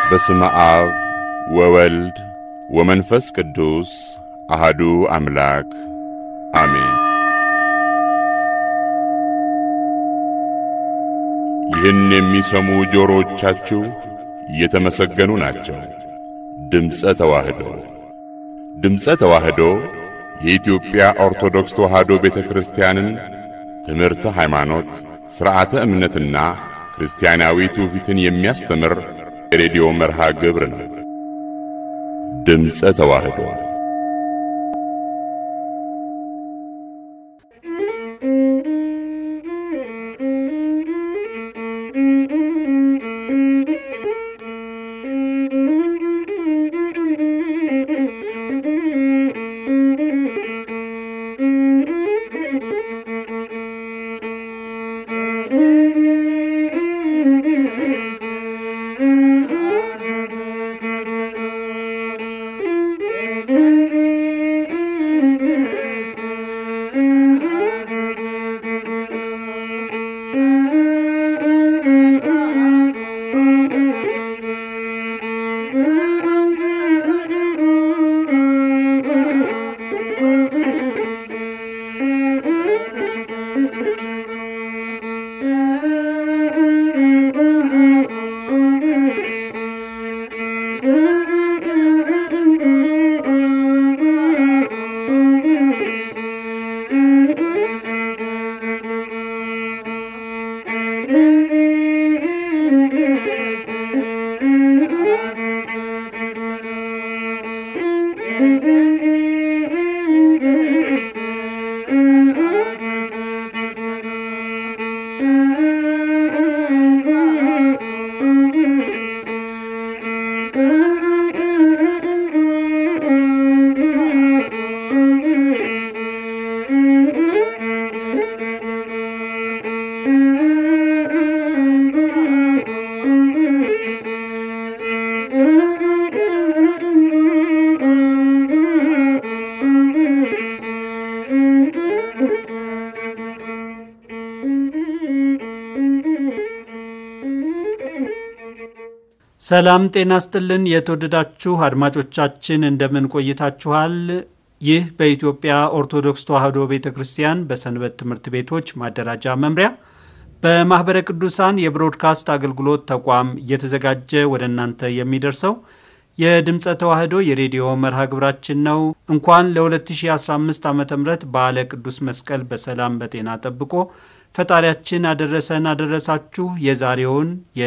በስመ አብ ወወልድ ወመንፈስ ቅዱስ አሃዱ አምላክ አሜን። ይህን የሚሰሙ ጆሮዎቻችሁ የተመሰገኑ ናቸው። ድምፀ ተዋህዶ ድምፀ ተዋህዶ የኢትዮጵያ ኦርቶዶክስ ተዋህዶ ቤተ ክርስቲያንን ትምህርተ ሃይማኖት፣ ሥርዓተ እምነትና ክርስቲያናዊ ትውፊትን የሚያስተምር የሬዲዮ መርሃ ግብር ነው። ድምፀ ተዋህዶ ሰላም ጤና ስጥልን። የተወደዳችሁ አድማጮቻችን እንደምን ቆይታችኋል? ይህ በኢትዮጵያ ኦርቶዶክስ ተዋሕዶ ቤተ ክርስቲያን በሰንበት ትምህርት ቤቶች ማደራጃ መምሪያ በማኅበረ ቅዱሳን የብሮድካስት አገልግሎት ተቋም እየተዘጋጀ ወደ እናንተ የሚደርሰው የድምፀ ተዋሕዶ የሬዲዮ መርሃ ግብራችን ነው። እንኳን ለ2015 ዓ ም በዓለ ቅዱስ መስቀል በሰላም በጤና ጠብቆ ፈጣሪያችን አደረሰን አደረሳችሁ። የዛሬውን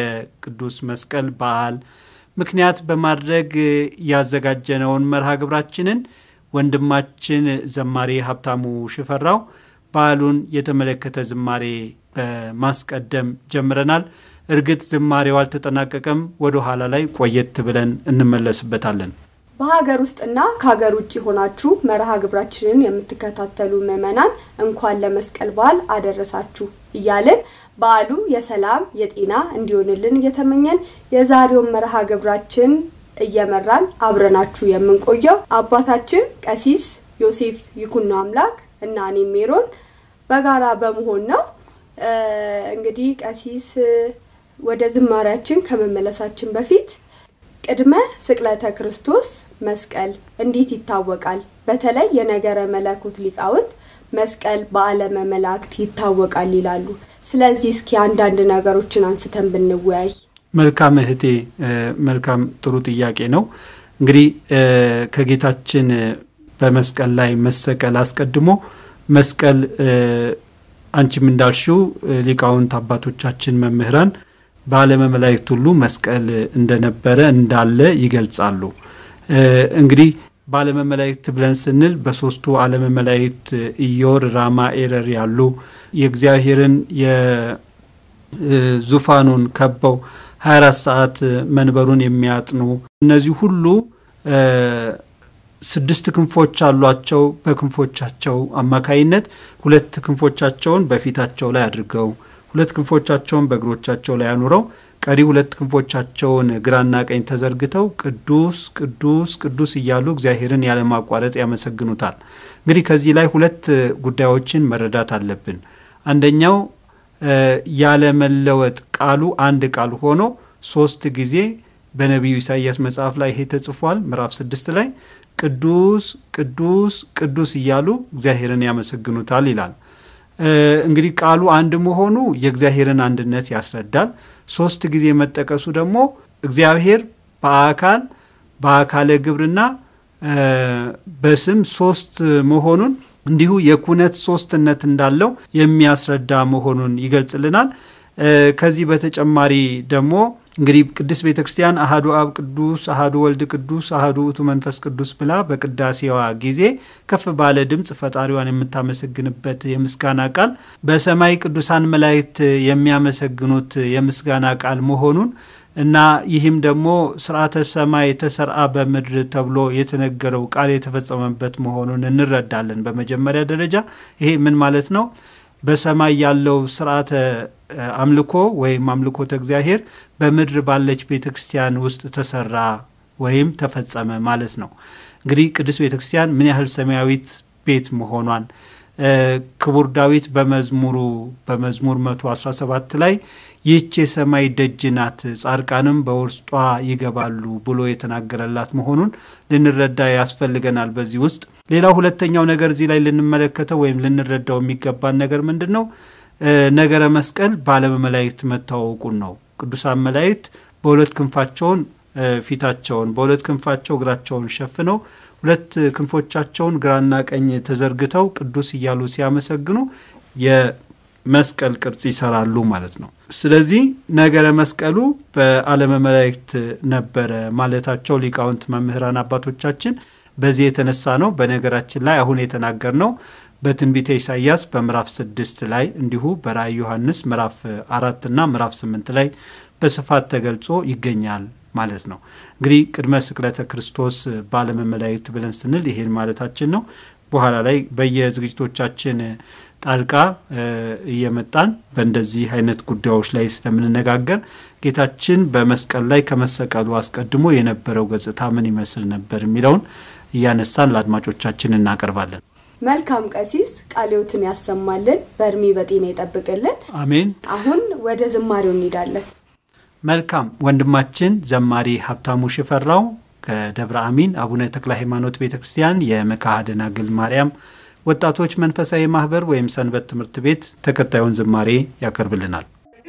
የቅዱስ መስቀል በዓል ምክንያት በማድረግ ያዘጋጀነውን መርሃ ግብራችንን ወንድማችን ዘማሪ ሀብታሙ ሽፈራው በዓሉን የተመለከተ ዝማሬ በማስቀደም ጀምረናል። እርግጥ ዝማሬው አልተጠናቀቀም። ወደ ኋላ ላይ ቆየት ብለን እንመለስበታለን። በሀገር ውስጥና ከሀገር ውጭ ሆናችሁ መርሃ ግብራችንን የምትከታተሉ ምዕመናን እንኳን ለመስቀል በዓል አደረሳችሁ እያልን በዓሉ የሰላም የጤና እንዲሆንልን እየተመኘን የዛሬውን መርሃ ግብራችን እየመራን አብረናችሁ የምንቆየው አባታችን ቀሲስ ዮሴፍ ይኩኖ አምላክ እና እኔ ሜሮን በጋራ በመሆን ነው። እንግዲህ ቀሲስ ወደ ዝማሪያችን ከመመለሳችን በፊት ቅድመ ስቅለተ ክርስቶስ መስቀል እንዴት ይታወቃል? በተለይ የነገረ መለኮት ሊቃውንት መስቀል በዓለመ መላእክት ይታወቃል ይላሉ። ስለዚህ እስኪ አንዳንድ ነገሮችን አንስተን ብንወያይ። መልካም እህቴ፣ መልካም ጥሩ ጥያቄ ነው። እንግዲህ ከጌታችን በመስቀል ላይ መሰቀል አስቀድሞ መስቀል አንቺም እንዳልሽው ሊቃውንት አባቶቻችን መምህራን በዓለመ መላእክት ሁሉ መስቀል እንደነበረ እንዳለ ይገልጻሉ። እንግዲህ በዓለመ መላእክት ብለን ስንል በሶስቱ ዓለመ መላእክት ኢዮር፣ ራማ፣ ኤረር ያሉ የእግዚአብሔርን የዙፋኑን ከበው 24 ሰዓት መንበሩን የሚያጥኑ እነዚህ ሁሉ ስድስት ክንፎች አሏቸው። በክንፎቻቸው አማካይነት ሁለት ክንፎቻቸውን በፊታቸው ላይ አድርገው ሁለት ክንፎቻቸውን በእግሮቻቸው ላይ አኑረው ቀሪ ሁለት ክንፎቻቸውን ግራና ቀኝ ተዘርግተው ቅዱስ ቅዱስ ቅዱስ እያሉ እግዚአብሔርን ያለማቋረጥ ያመሰግኑታል። እንግዲህ ከዚህ ላይ ሁለት ጉዳዮችን መረዳት አለብን። አንደኛው ያለመለወጥ ቃሉ አንድ ቃል ሆኖ ሶስት ጊዜ በነቢዩ ኢሳይያስ መጽሐፍ ላይ ይሄ ተጽፏል። ምዕራፍ ስድስት ላይ ቅዱስ ቅዱስ ቅዱስ እያሉ እግዚአብሔርን ያመሰግኑታል ይላል። እንግዲህ ቃሉ አንድ መሆኑ የእግዚአብሔርን አንድነት ያስረዳል። ሶስት ጊዜ መጠቀሱ ደግሞ እግዚአብሔር በአካል በአካለ ግብርና በስም ሶስት መሆኑን እንዲሁ የኩነት ሶስትነት እንዳለው የሚያስረዳ መሆኑን ይገልጽልናል። ከዚህ በተጨማሪ ደግሞ እንግዲህ ቅድስት ቤተ ክርስቲያን አህዱ አብ ቅዱስ፣ አህዱ ወልድ ቅዱስ፣ አህዱ ውእቱ መንፈስ ቅዱስ ብላ በቅዳሴዋ ጊዜ ከፍ ባለ ድምፅ ፈጣሪዋን የምታመሰግንበት የምስጋና ቃል በሰማይ ቅዱሳን መላእክት የሚያመሰግኑት የምስጋና ቃል መሆኑን እና ይህም ደግሞ ስርዓተ ሰማይ ተሰርአ በምድር ተብሎ የተነገረው ቃል የተፈጸመበት መሆኑን እንረዳለን። በመጀመሪያ ደረጃ ይሄ ምን ማለት ነው? በሰማይ ያለው ስርዓተ አምልኮ ወይም አምልኮተ እግዚአብሔር በምድር ባለች ቤተ ክርስቲያን ውስጥ ተሰራ ወይም ተፈጸመ ማለት ነው። እንግዲህ ቅድስት ቤተ ክርስቲያን ምን ያህል ሰማያዊት ቤት መሆኗን ክቡር ዳዊት በመዝሙሩ በመዝሙር 117 ላይ ይህች የሰማይ ደጅ ናት፣ ጻድቃንም በውስጧ ይገባሉ ብሎ የተናገረላት መሆኑን ልንረዳ ያስፈልገናል። በዚህ ውስጥ ሌላው ሁለተኛው ነገር እዚህ ላይ ልንመለከተው ወይም ልንረዳው የሚገባን ነገር ምንድን ነው? ነገረ መስቀል በዓለመ መላእክት መታወቁን ነው። ቅዱሳን መላእክት በሁለት ክንፋቸውን ፊታቸውን በሁለት ክንፋቸው እግራቸውን ሸፍነው ሁለት ክንፎቻቸውን ግራና ቀኝ ተዘርግተው ቅዱስ እያሉ ሲያመሰግኑ የመስቀል ቅርጽ ይሰራሉ ማለት ነው። ስለዚህ ነገረ መስቀሉ በዓለመ መላእክት ነበረ ማለታቸው ሊቃውንት መምህራን አባቶቻችን በዚህ የተነሳ ነው። በነገራችን ላይ አሁን የተናገር ነው በትንቢተ ኢሳይያስ በምዕራፍ ስድስት ላይ እንዲሁ በራእይ ዮሐንስ ምዕራፍ አራት እና ምዕራፍ ስምንት ላይ በስፋት ተገልጾ ይገኛል ማለት ነው። እንግዲህ ቅድመ ስቅለተ ክርስቶስ በዓለመ መላእክት ብለን ስንል ይሄን ማለታችን ነው። በኋላ ላይ በየዝግጅቶቻችን ጣልቃ እየመጣን በእንደዚህ አይነት ጉዳዮች ላይ ስለምንነጋገር ጌታችን በመስቀል ላይ ከመሰቀሉ አስቀድሞ የነበረው ገጽታ ምን ይመስል ነበር የሚለውን እያነሳን ለአድማጮቻችን እናቀርባለን። መልካም ቀሲስ ቃልዮትን ያሰማልን፣ በእድሜ በጤና ይጠብቅልን። አሜን። አሁን ወደ ዝማሬው እንሄዳለን። መልካም ወንድማችን ዘማሪ ሀብታሙ ሽፈራው ከደብረ አሚን አቡነ ተክለ ሃይማኖት ቤተ ክርስቲያን የመካሐ ደናግል ማርያም ወጣቶች መንፈሳዊ ማህበር ወይም ሰንበት ትምህርት ቤት ተከታዩን ዝማሬ ያቀርብልናል።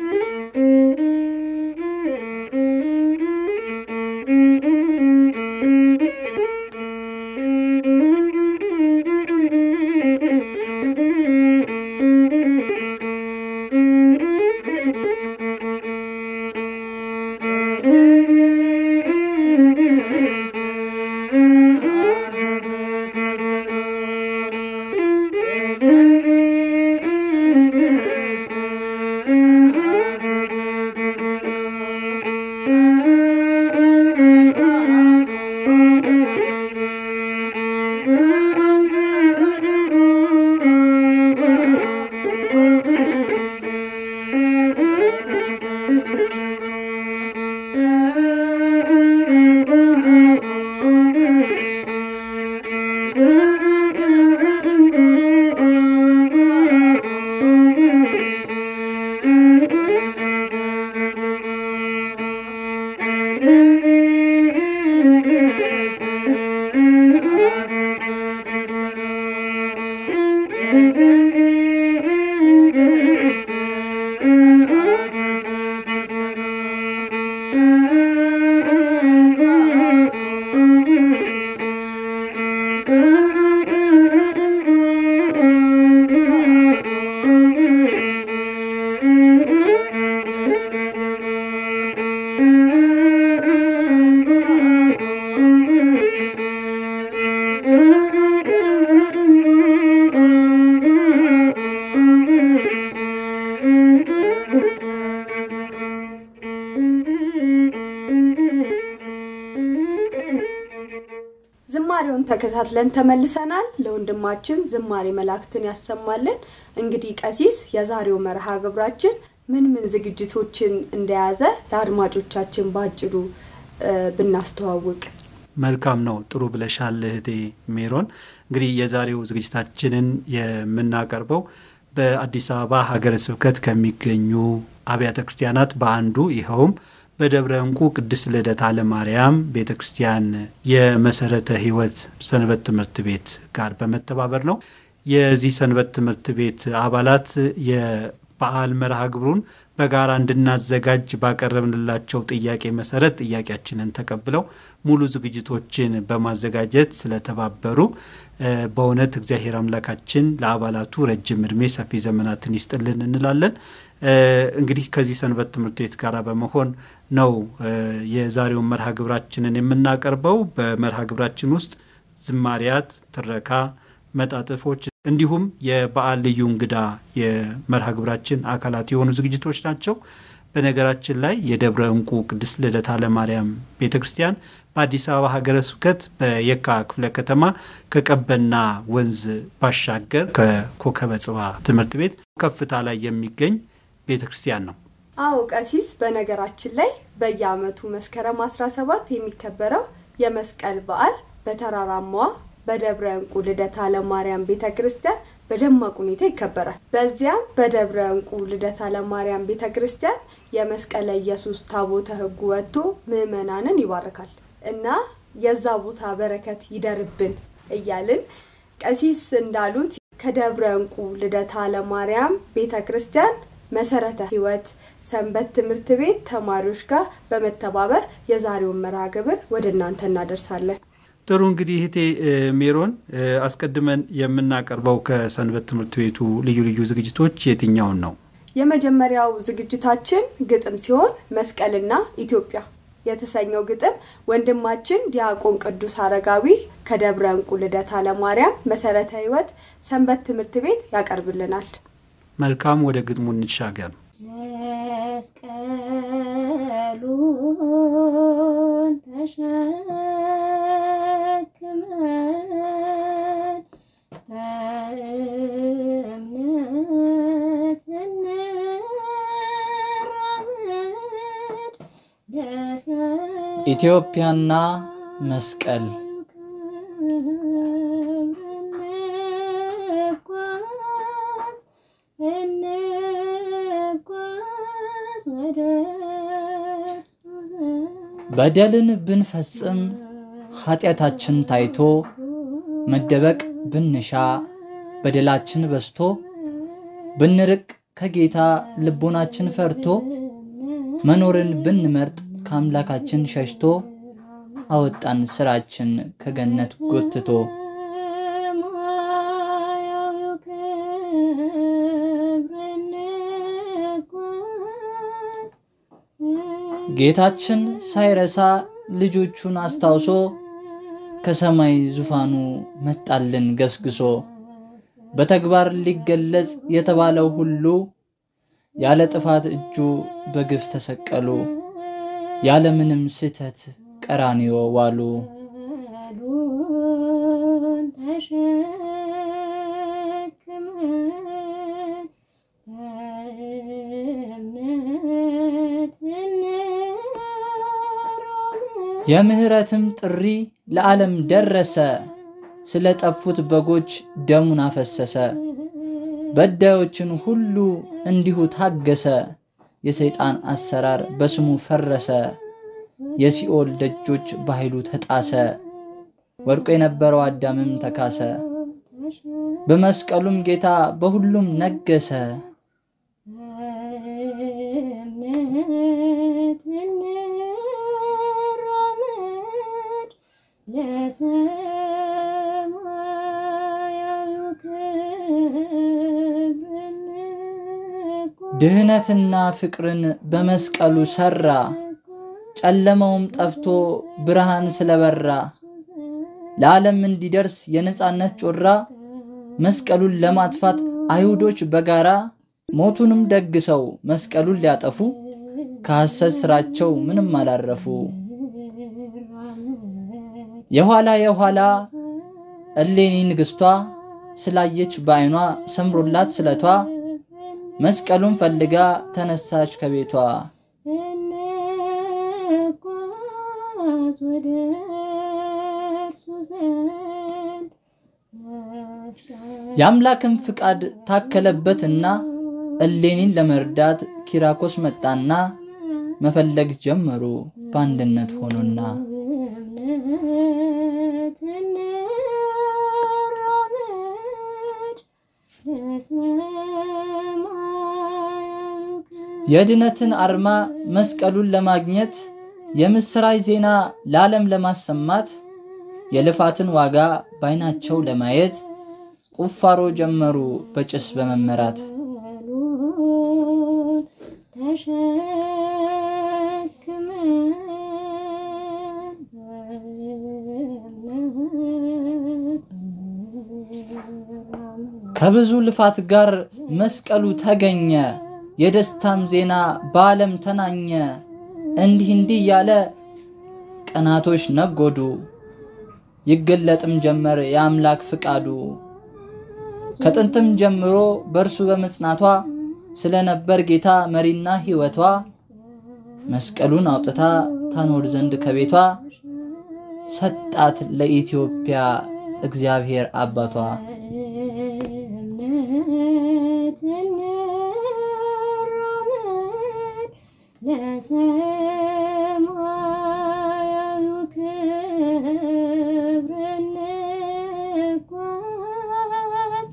ዝማሬውን ተከታትለን ተመልሰናል። ለወንድማችን ዝማሬ መላእክትን ያሰማልን። እንግዲህ ቀሲስ የዛሬው መርሃ ግብራችን ምን ምን ዝግጅቶችን እንደያዘ ለአድማጮቻችን ባጭሩ ብናስተዋውቅ መልካም ነው። ጥሩ ብለሻል እህቴ ሜሮን። እንግዲህ የዛሬው ዝግጅታችንን የምናቀርበው በአዲስ አበባ ሀገረ ስብከት ከሚገኙ አብያተ ክርስቲያናት በአንዱ ይኸውም በደብረ እንቁ ቅድስት ልደታ ለማርያም ቤተ ክርስቲያን የመሰረተ ሕይወት ሰንበት ትምህርት ቤት ጋር በመተባበር ነው። የዚህ ሰንበት ትምህርት ቤት አባላት የበዓል መርሃ ግብሩን በጋራ እንድናዘጋጅ ባቀረብንላቸው ጥያቄ መሰረት ጥያቄያችንን ተቀብለው ሙሉ ዝግጅቶችን በማዘጋጀት ስለተባበሩ በእውነት እግዚአብሔር አምላካችን ለአባላቱ ረጅም እድሜ ሰፊ ዘመናትን ይስጥልን እንላለን። እንግዲህ ከዚህ ሰንበት ትምህርት ቤት ጋር በመሆን ነው የዛሬውን መርሃ ግብራችንን የምናቀርበው። በመርሃ ግብራችን ውስጥ ዝማሪያት፣ ትረካ፣ መጣጥፎች እንዲሁም የበዓል ልዩ እንግዳ የመርሃ ግብራችን አካላት የሆኑ ዝግጅቶች ናቸው። በነገራችን ላይ የደብረ እንቁ ቅድስት ልደታ ለማርያም ቤተ ክርስቲያን በአዲስ አበባ ሀገረ ስብከት በየካ ክፍለ ከተማ ከቀበና ወንዝ ባሻገር ከኮከበ ጽባ ትምህርት ቤት ከፍታ ላይ የሚገኝ ቤተ ክርስቲያን ነው። አዎ ቀሲስ፣ በነገራችን ላይ በየዓመቱ መስከረም 17 የሚከበረው የመስቀል በዓል በተራራማዋ በደብረ እንቁ ልደታ ለማርያም ቤተ ክርስቲያን በደማቅ ሁኔታ ይከበራል። በዚያም በደብረ እንቁ ልደታ ለማርያም ቤተ ክርስቲያን የመስቀለ ኢየሱስ ታቦተ ሕጉ ወጥቶ ምዕመናንን ይባርካል እና የዛ ቦታ በረከት ይደርብን እያልን ቀሲስ እንዳሉት ከደብረ እንቁ ልደታ ለማርያም ቤተ ክርስቲያን መሰረተ ሕይወት ሰንበት ትምህርት ቤት ተማሪዎች ጋር በመተባበር የዛሬውን መርሃ ግብር ወደ እናንተ እናደርሳለን። ጥሩ እንግዲህ እህቴ ሜሮን አስቀድመን የምናቀርበው ከሰንበት ትምህርት ቤቱ ልዩ ልዩ ዝግጅቶች የትኛውን ነው? የመጀመሪያው ዝግጅታችን ግጥም ሲሆን መስቀልና ኢትዮጵያ የተሰኘው ግጥም ወንድማችን ዲያቆን ቅዱስ አረጋዊ ከደብረ እንቁ ልደታ ለማርያም መሰረተ ሕይወት ሰንበት ትምህርት ቤት ያቀርብልናል። መልካም፣ ወደ ግጥሙ እንሻገር። መስቀሉን ተሸክመን በእምነት እንራመድ ኢትዮጵያና መስቀል እንጓዝ እንጓዝ ወደ በደልን ብንፈጽም ኃጢአታችን ታይቶ መደበቅ ብንሻ በደላችን በዝቶ ብንርቅ ከጌታ ልቦናችን ፈርቶ መኖርን ብንመርጥ ከአምላካችን ሸሽቶ አወጣን ስራችን ከገነት ጎትቶ ሰማያዊው ክብር እንጓዝ ጌታችን ሳይረሳ ልጆቹን አስታውሶ ከሰማይ ዙፋኑ መጣልን ገስግሶ በተግባር ሊገለጽ የተባለው ሁሉ ያለ ጥፋት እጁ በግፍ ተሰቀሉ ያለምንም ስህተት ቀራንዮ ዋሉ። መስቀሉን ተሸክመን በእምነት እንራመድ የምህረትም ጥሪ ለዓለም ደረሰ፣ ስለ ጠፉት በጎች ደሙን አፈሰሰ። በዳዮችን ሁሉ እንዲሁ ታገሰ፣ የሰይጣን አሰራር በስሙ ፈረሰ። የሲኦል ደጆች በኃይሉ ተጣሰ፣ ወድቆ የነበረው አዳምም ተካሰ። በመስቀሉም ጌታ በሁሉም ነገሰ። በእምነት እንራመድ ለሰማያዊው ክብር እንጓዝ። ድህነትና ፍቅርን በመስቀሉ ሰራ፣ ጨለማውም ጠፍቶ ብርሃን ስለበራ ለዓለም እንዲደርስ የነጻነት ጮራ መስቀሉን ለማጥፋት አይሁዶች በጋራ ሞቱንም ደግሰው መስቀሉን ሊያጠፉ ከሐሰት ስራቸው ምንም አላረፉ። የኋላ የኋላ እሌኒ ንግሥቷ ስላየች በዓይኗ ሰምሮላት ስለቷ መስቀሉን ፈልጋ ተነሳች ከቤቷ። እንጓዝ ወደ እርሱ ዘንድ መስቀል የአምላክን ፍቃድ ታከለበትና እሌኒን ለመርዳት ኪራኮስ መጣና መፈለግ ጀመሩ በአንድነት ሆኖና እምነት እንራመድ ለሰማያዊ የድነትን አርማ መስቀሉን ለማግኘት የምስራች ዜና ለዓለም ለማሰማት የልፋትን ዋጋ በዓይናቸው ለማየት ቁፋሮ ጀመሩ በጭስ በመመራት መስቀሉን ተሸክመን በእምነት እንራመድ። ከብዙ ልፋት ጋር መስቀሉ ተገኘ፣ የደስታም ዜና በዓለም ተናኘ። እንዲህ እንዲህ እያለ ቀናቶች ነጎዱ፣ ይገለጥም ጀመር የአምላክ ፍቃዱ። ከጥንትም ጀምሮ በእርሱ በመጽናቷ ስለነበር ጌታ መሪና ሕይወቷ መስቀሉን አውጥታ ታኖር ዘንድ ከቤቷ ሰጣት ለኢትዮጵያ እግዚአብሔር አባቷ። እምነት እንራመድ ለሰማያዊው ክብር እንጓዝ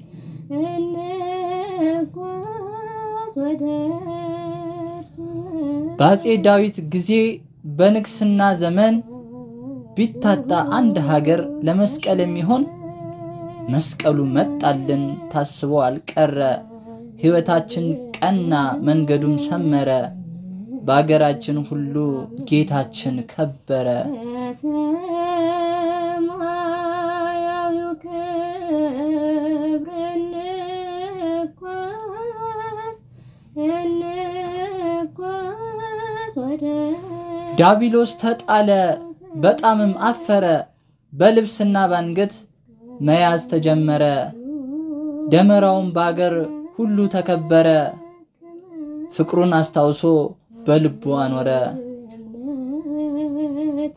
እንጓዝ ወደ እርሱ በአፄ ዳዊት ጊዜ በንግስና ዘመን ቢታጣ አንድ ሀገር ለመስቀል የሚሆን መስቀሉ መጣልን ታስቦ አልቀረ። ሕይወታችን ቀና መንገዱም ሰመረ። በአገራችን ሁሉ ጌታችን ከበረ። ለሰማያዊው ክብር እንጓዝ እንጓዝ ወደ ዳቢሎስ ተጣለ፣ በጣምም አፈረ። በልብስና ባንገት መያዝ ተጀመረ። ደመራውም በአገር ሁሉ ተከበረ። ፍቅሩን አስታውሶ በልቡ አኖረ። እምነት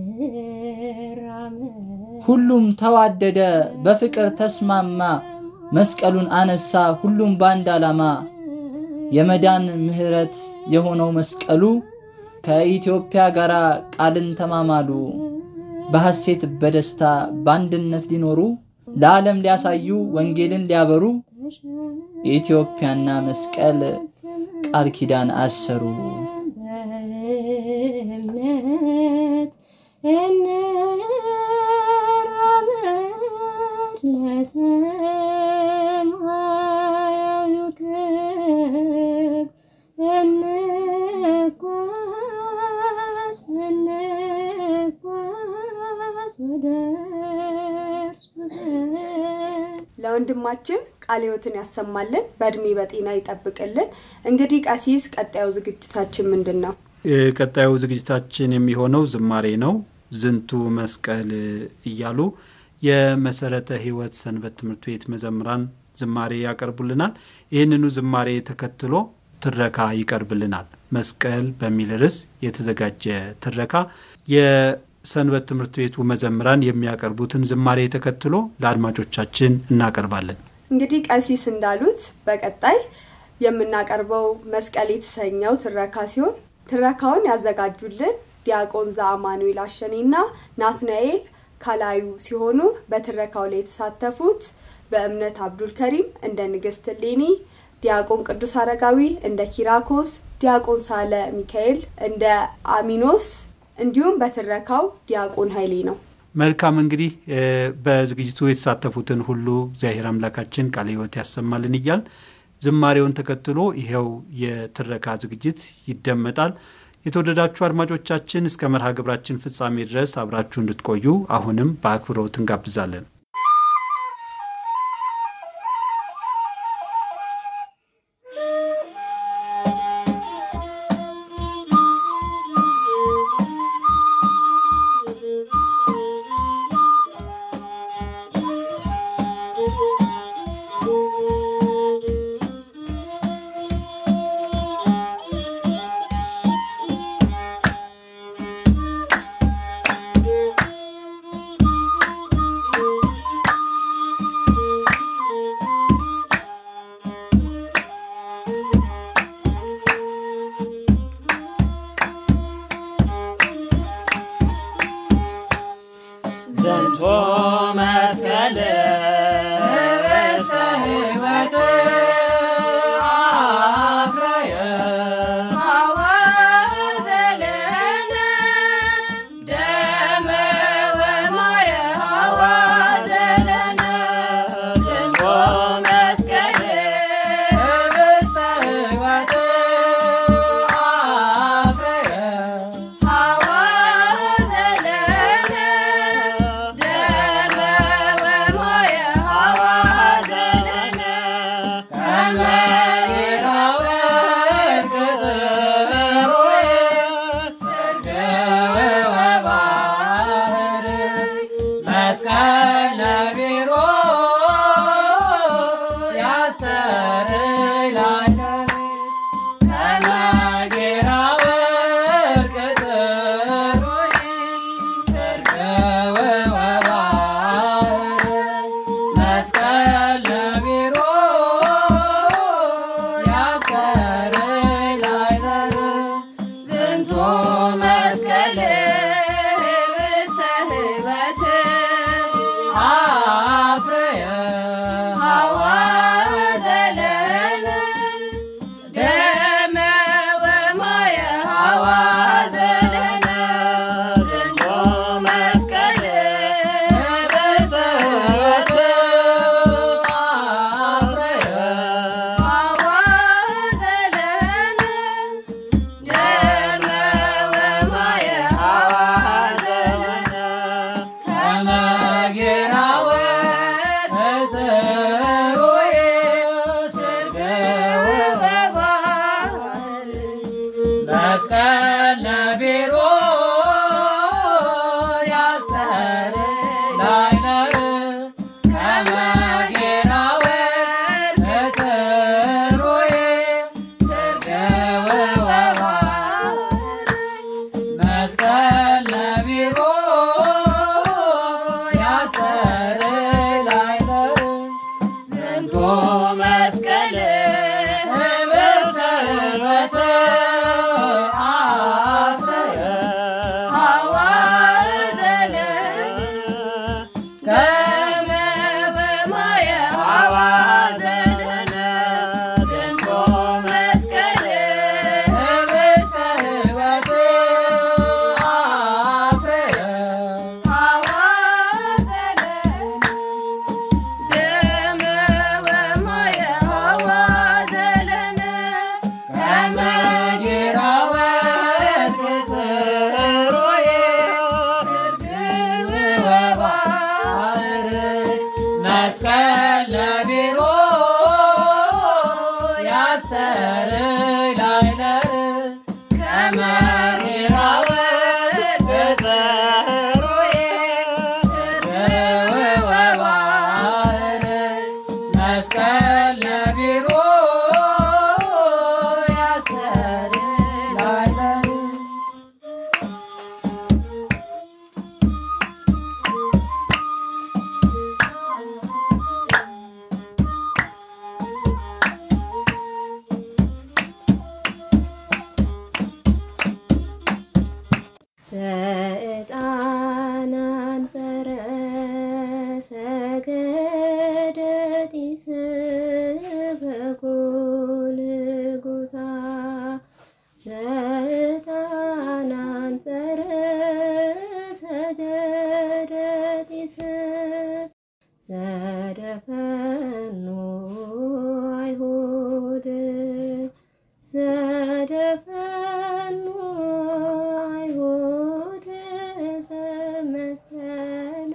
እንራመድ ሁሉም ተዋደደ፣ በፍቅር ተስማማ። መስቀሉን አነሳ፣ ሁሉም በአንድ ዓላማ። የመዳን ምሕረት የሆነው መስቀሉ ከኢትዮጵያ ጋር ቃልን ተማማሉ። በሐሴት በደስታ በአንድነት ሊኖሩ ለዓለም ሊያሳዩ ወንጌልን ሊያበሩ ኢትዮጵያና መስቀል ቃል ኪዳን አሰሩ። በእምነት እንራመድ ለሰማያዊው ክብር እንጓዝ እንጓዝ ወደ እርሱ ዘንድ ለወንድማችን ቃለ ሕይወትን ያሰማልን፣ በእድሜ በጤና ይጠብቅልን። እንግዲህ ቀሲስ፣ ቀጣዩ ዝግጅታችን ምንድን ነው? ቀጣዩ ዝግጅታችን የሚሆነው ዝማሬ ነው። ዝንቱ መስቀል እያሉ የመሰረተ ሕይወት ሰንበት ትምህርት ቤት መዘምራን ዝማሬ ያቀርቡልናል። ይህንኑ ዝማሬ ተከትሎ ትረካ ይቀርብልናል። መስቀል በሚል ርዕስ የተዘጋጀ ትረካ የሰንበት ትምህርት ቤቱ መዘምራን የሚያቀርቡትን ዝማሬ ተከትሎ ለአድማጮቻችን እናቀርባለን። እንግዲህ ቀሲስ እንዳሉት በቀጣይ የምናቀርበው መስቀል የተሰኘው ትረካ ሲሆን ትረካውን ያዘጋጁልን ዲያቆን ዘአማኑኤል አሸኔና ናትናኤል ካላዩ ሲሆኑ በትረካው ላይ የተሳተፉት በእምነት አብዱል ከሪም እንደ ንግስት ሌኒ፣ ዲያቆን ቅዱስ አረጋዊ እንደ ኪራኮስ፣ ዲያቆን ሳለ ሚካኤል እንደ አሚኖስ እንዲሁም በትረካው ዲያቆን ኃይሌ ነው። መልካም እንግዲህ እ በዝግጅቱ የተሳተፉትን ሁሉ እግዚአብሔር አምላካችን ቃለ ሕይወት ያሰማልን እያል ዝማሬውን ተከትሎ ይኸው የትረካ ዝግጅት ይደመጣል። የተወደዳችሁ አድማጮቻችን እስከ መርሃ ግብራችን ፍጻሜ ድረስ አብራችሁ እንድትቆዩ አሁንም በአክብሮት እንጋብዛለን። ♪ ሕይወት አፍረየ ሐዋዘለነ ደመ ወማየ ሐዋዘለነ ዝንቶ መስቀል ህብስተ ሕይወት አፍረየ ሐዋዘለነ ደመ ወማየ ሐዋዘለነ ከመ ይራወርቅ ጽሩየ ስርግው ወባሕር መስቀል ነቢሮ ያስተርይ ላዕለ ከመ ይራወርቅ ጽሩየ ስርግው ወባሕር መስቀል ነቢሮ ያስተርይ ላዕለ ዝንቱ መስቀል ህብስተ ሕይወት አፍረየ ሐዋዘለነ ደመ ወማየ ሐዋዘለነ ዝንቱ መስቀል ህብስተ ሕይወት አፍረየ ሐዋዘለነ ደመ ወማየ ሐዋዘለነ ከመ ጌራወት እጽሩየ ስርግው ወባሕር መስቀል ነቢሮ ያስተርይ ላዕለ ከመ ጌራወት እጽሩየ ስርግው መስቀል ነቢሮ ያስተርይ ላዕለ ዝንቱ መስቀል ህብስተ ሕይወት አፍረየ ሐዋዘለነ ከመ ወማየ ሐዋዘለነ ዝንቱ መስቀል ህብስተ ሕይወት አፍረየ ሐዋዘለነ ደመ ወማየ ሐዋዘለነ ከመ ጌራወርቅ ጽሩየ ስርግው ወባሕር መስቀል ነቢሮ ያስተርይ ላዕለ ከመ ጌራወርቅ ጽሩየ ስርግው ወባሕር መስቀል ነቢሮ ያስተርይ ላዕለ ዘዕጣን አንጸረ ሰገደ ጢስ በጎልጎታ ዘዕጣን አንጸረ ሰገደ ጢስ ዘደፈኑ አይሁድ ዘደፈኑ አይሁድ ዘመስቀለ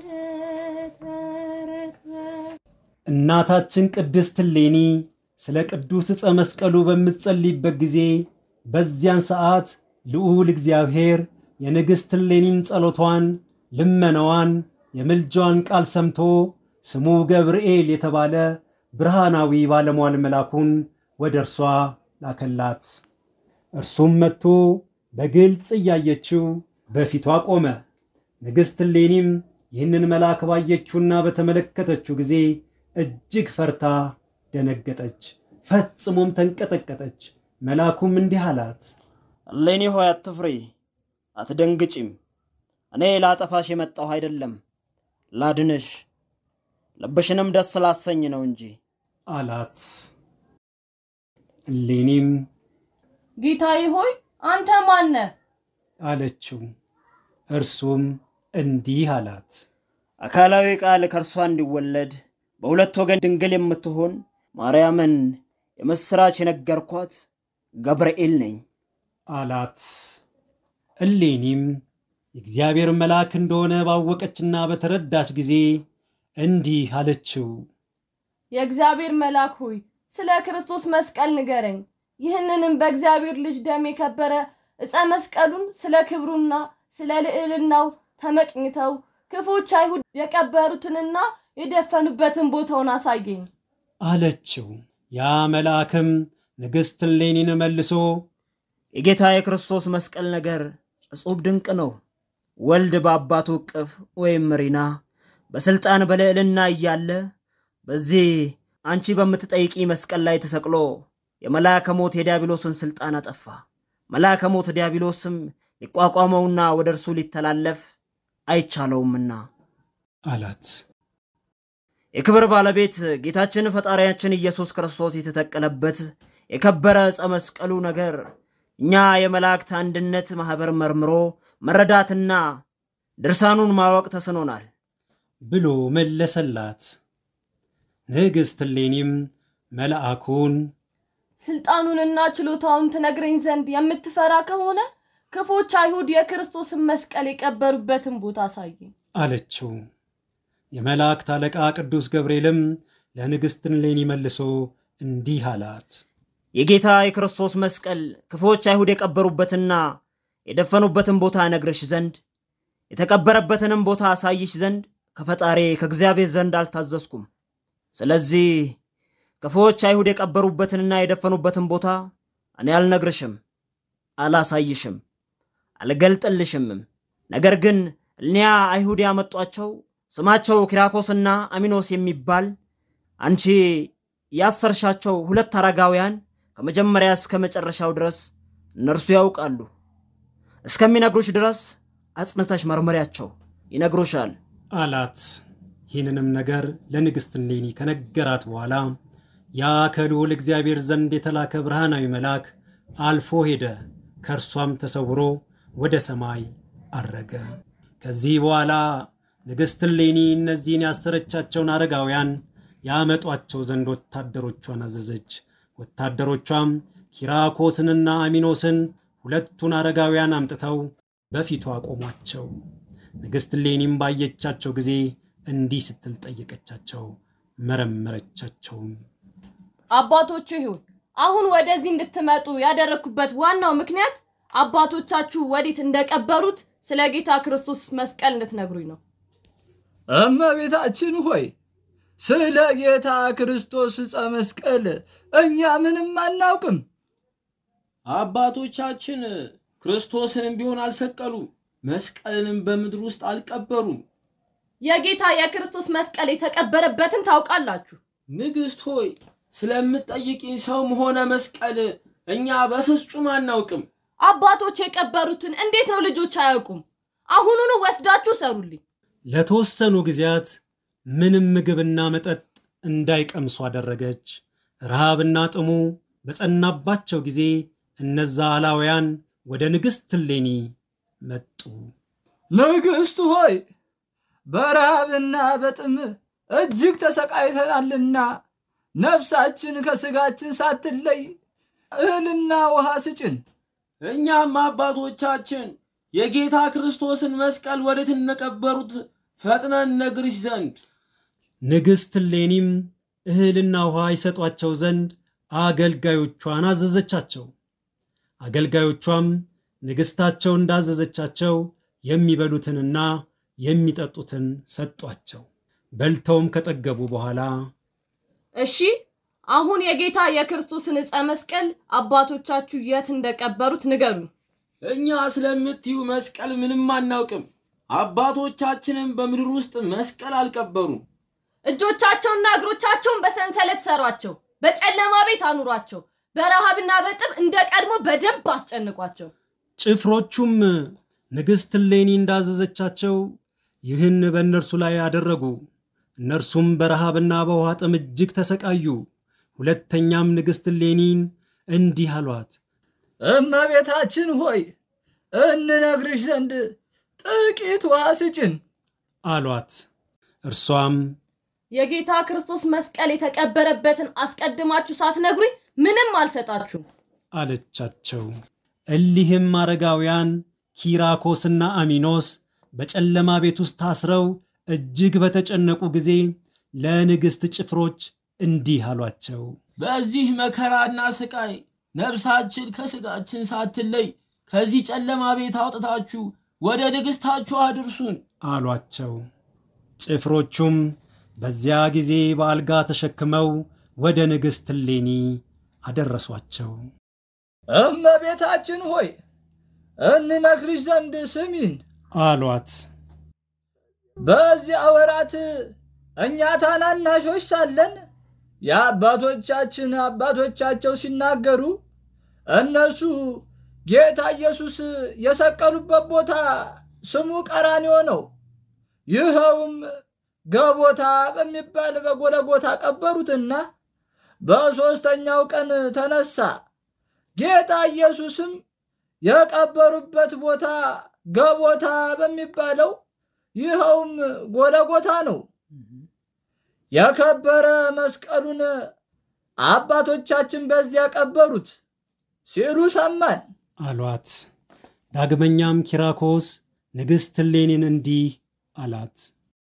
ተረክበ እናታችን ቅድስት እሌኒ ስለ ቅዱስ ዕፀ መስቀሉ በምትጸልይበት ጊዜ በዚያን ሰዓት ልዑል እግዚአብሔር የንግሥት እሌኒን ጸሎቷን፣ ልመናዋን፣ የምልጃዋን ቃል ሰምቶ ስሙ ገብርኤል የተባለ ብርሃናዊ ባለሟል መልአኩን ወደ እርሷ ላከላት። እርሱም መጥቶ በግልጽ እያየችው በፊቷ ቆመ። ንግሥት እሌኒም ይህንን መልአክ ባየችውና በተመለከተችው ጊዜ እጅግ ፈርታ ደነገጠች፣ ፈጽሞም ተንቀጠቀጠች። መልአኩም እንዲህ አላት፣ እሌኒ ሆይ አትፍሪ፣ አትደንግጪም። እኔ ላጠፋሽ የመጣሁ አይደለም ላድንሽ፣ ልብሽንም ደስ ላሰኝ ነው እንጂ። አላት። እሌኒም ጌታዬ ሆይ አንተ ማነህ? አለችው። እርሱም እንዲህ አላት። አካላዊ ቃል ከእርሷ እንዲወለድ በሁለት ወገን ድንግል የምትሆን ማርያምን የምሥራች የነገርኳት ገብርኤል ነኝ። አላት። እሌኒም የእግዚአብሔር መልአክ እንደሆነ ባወቀችና በተረዳች ጊዜ እንዲህ አለችው። የእግዚአብሔር መልአክ ሆይ ስለ ክርስቶስ መስቀል ንገረኝ። ይህንንም በእግዚአብሔር ልጅ ደም የከበረ ዕፀ መስቀሉን ስለ ክብሩና ስለ ልዕልናው ተመቅኝተው ክፎች አይሁድ የቀበሩትንና የደፈኑበትን ቦታውን አሳየኝ። አለችው። ያ መልአክም ንግሥት እሌኒን መልሶ የጌታ የክርስቶስ መስቀል ነገር እጹብ ድንቅ ነው። ወልድ በአባቱ እቅፍ ወይም ሪና በሥልጣን በልዕልና እያለ በዚህ አንቺ በምትጠይቂ መስቀል ላይ ተሰቅሎ የመልአከ ሞት የዲያብሎስን ሥልጣን አጠፋ። መልአከ ሞት ዲያብሎስም ሊቋቋመውና ወደ እርሱ ሊተላለፍ አይቻለውምና አላት። የክብር ባለቤት ጌታችን ፈጣሪያችን ኢየሱስ ክርስቶስ የተተቀለበት የከበረ ዕፀ መስቀሉ ነገር እኛ የመላእክት አንድነት ማኅበር መርምሮ መረዳትና ድርሳኑን ማወቅ ተስኖናል። ብሎ መለሰላት። ንግሥት እሌኒም መልአኩን ስልጣኑንና ችሎታውን ትነግረኝ ዘንድ የምትፈራ ከሆነ ክፎች አይሁድ የክርስቶስን መስቀል የቀበሩበትን ቦታ አሳየኝ። አለችው። የመላእክት አለቃ ቅዱስ ገብርኤልም ለንግሥት እሌኒ መልሶ እንዲህ አላት። የጌታ የክርስቶስ መስቀል ክፎች አይሁድ የቀበሩበትና የደፈኑበትን ቦታ እነግርሽ ዘንድ የተቀበረበትንም ቦታ አሳይሽ ዘንድ ከፈጣሪ ከእግዚአብሔር ዘንድ አልታዘዝኩም። ስለዚህ ክፎች አይሁድ የቀበሩበትንና የደፈኑበትን ቦታ እኔ አልነግርሽም፣ አላሳይሽም፣ አልገልጥልሽምም። ነገር ግን እኒያ አይሁድ ያመጧቸው ስማቸው ኪራኮስና አሚኖስ የሚባል አንቺ ያሰርሻቸው ሁለት አረጋውያን ከመጀመሪያ እስከ መጨረሻው ድረስ እነርሱ ያውቃሉ። እስከሚነግሩሽ ድረስ አጽንተሽ መርመሪያቸው፣ ይነግሩሻል። አላት። ይህንንም ነገር ለንግሥት እሌኒ ከነገራት በኋላ ያ ከልዑል እግዚአብሔር ዘንድ የተላከ ብርሃናዊ መልአክ አልፎ ሄደ፣ ከእርሷም ተሰውሮ ወደ ሰማይ አረገ። ከዚህ በኋላ ንግሥት እሌኒ እነዚህን ያሰረቻቸውን አረጋውያን ያመጧቸው ዘንድ ወታደሮቿን አዘዘች። ወታደሮቿም ኪራኮስንና አሚኖስን ሁለቱን አረጋውያን አምጥተው በፊቷ አቆሟቸው። ንግሥት እሌኒም ባየቻቸው ጊዜ እንዲህ ስትል ጠየቀቻቸው፣ መረመረቻቸውም። አባቶቹ ይሁን አሁን ወደዚህ እንድትመጡ ያደረግኩበት ዋናው ምክንያት አባቶቻችሁ ወዴት እንደቀበሩት ስለ ጌታ ክርስቶስ መስቀል እንድትነግሩኝ ነው። እመቤታችን ሆይ ስለ ጌታ ክርስቶስ ዕፀ መስቀል እኛ ምንም አናውቅም። አባቶቻችን ክርስቶስንም ቢሆን አልሰቀሉ፣ መስቀልንም በምድር ውስጥ አልቀበሩም። የጌታ የክርስቶስ መስቀል የተቀበረበትን ታውቃላችሁ። ንግሥት ሆይ ስለምትጠይቂኝ ሰውም ሆነ መስቀል እኛ በፍጹም አናውቅም። አባቶች የቀበሩትን እንዴት ነው ልጆች አያውቁም? አሁኑኑ ወስዳችሁ ሰሩልኝ። ለተወሰኑ ጊዜያት ምንም ምግብና መጠጥ እንዳይቀምሱ አደረገች። ረሃብና ጥሙ በጸናባቸው ጊዜ እነዛ አላውያን ወደ ንግሥት እሌኒ መጡ። ንግሥት ሆይ በረሃብና በጥም እጅግ ተሰቃይተናልና ነፍሳችን ከሥጋችን ሳትለይ እህልና ውሃ ስጭን። እኛም አባቶቻችን የጌታ ክርስቶስን መስቀል ወዴት እንደቀበሩት ፈጥነን ነግርሽ ዘንድ ንግሥት እሌኒም እህልና ውሃ ይሰጧቸው ዘንድ አገልጋዮቿን አዘዘቻቸው። አገልጋዮቿም ንግሥታቸው እንዳዘዘቻቸው የሚበሉትንና የሚጠጡትን ሰጧቸው። በልተውም ከጠገቡ በኋላ እሺ አሁን የጌታ የክርስቶስን ዕፀ መስቀል አባቶቻችሁ የት እንደቀበሩት ንገሩኝ። እኛ ስለምትዩ መስቀል ምንም አናውቅም። አባቶቻችንም በምድር ውስጥ መስቀል አልቀበሩም። እጆቻቸውና እግሮቻቸውን በሰንሰለት ሰሯቸው፣ በጨለማ ቤት አኑሯቸው፣ በረሃብና በጥም እንደ ቀድሞ በደንብ አስጨንቋቸው። ጭፍሮቹም ንግሥት እሌኒ እንዳዘዘቻቸው ይህን በእነርሱ ላይ አደረጉ። እነርሱም በረሃብና በውሃ ጥም እጅግ ተሰቃዩ። ሁለተኛም ንግሥት እሌኒን እንዲህ አሏት፣ እመቤታችን ሆይ እንነግርሽ ዘንድ ጥቂት ውሃ ስጭን አሏት። እርሷም የጌታ ክርስቶስ መስቀል የተቀበረበትን አስቀድማችሁ ሳትነግሩኝ ምንም አልሰጣችሁም። አለቻቸው። እሊህም አረጋውያን ኪራኮስና አሚኖስ በጨለማ ቤት ውስጥ ታስረው እጅግ በተጨነቁ ጊዜ ለንግሥት ጭፍሮች እንዲህ አሏቸው። በዚህ መከራና ስቃይ ነፍሳችን ከስጋችን ሳትለይ ከዚህ ጨለማ ቤት አውጥታችሁ ወደ ንግሥታችሁ አድርሱን አሏቸው። ጭፍሮቹም በዚያ ጊዜ በአልጋ ተሸክመው ወደ ንግሥት እሌኒ አደረሷቸው። እመቤታችን ሆይ እንነግርሽ ዘንድ ስሚን። አሏት። በዚያ ወራት እኛ ታናናሾች ሳለን የአባቶቻችን አባቶቻቸው ሲናገሩ እነሱ ጌታ ኢየሱስ የሰቀሉበት ቦታ ስሙ ቀራንዮ ነው። ይኸውም ገቦታ በሚባል በጎለጎታ ቀበሩትና በሦስተኛው ቀን ተነሳ። ጌታ ኢየሱስም የቀበሩበት ቦታ ገቦታ በሚባለው ይኸውም ጎለጎታ ነው። የከበረ መስቀሉን አባቶቻችን በዚያ ቀበሩት ሲሉ ሰማን አሏት። ዳግመኛም ኪራኮስ ንግሥት እሌኒን እንዲህ አላት።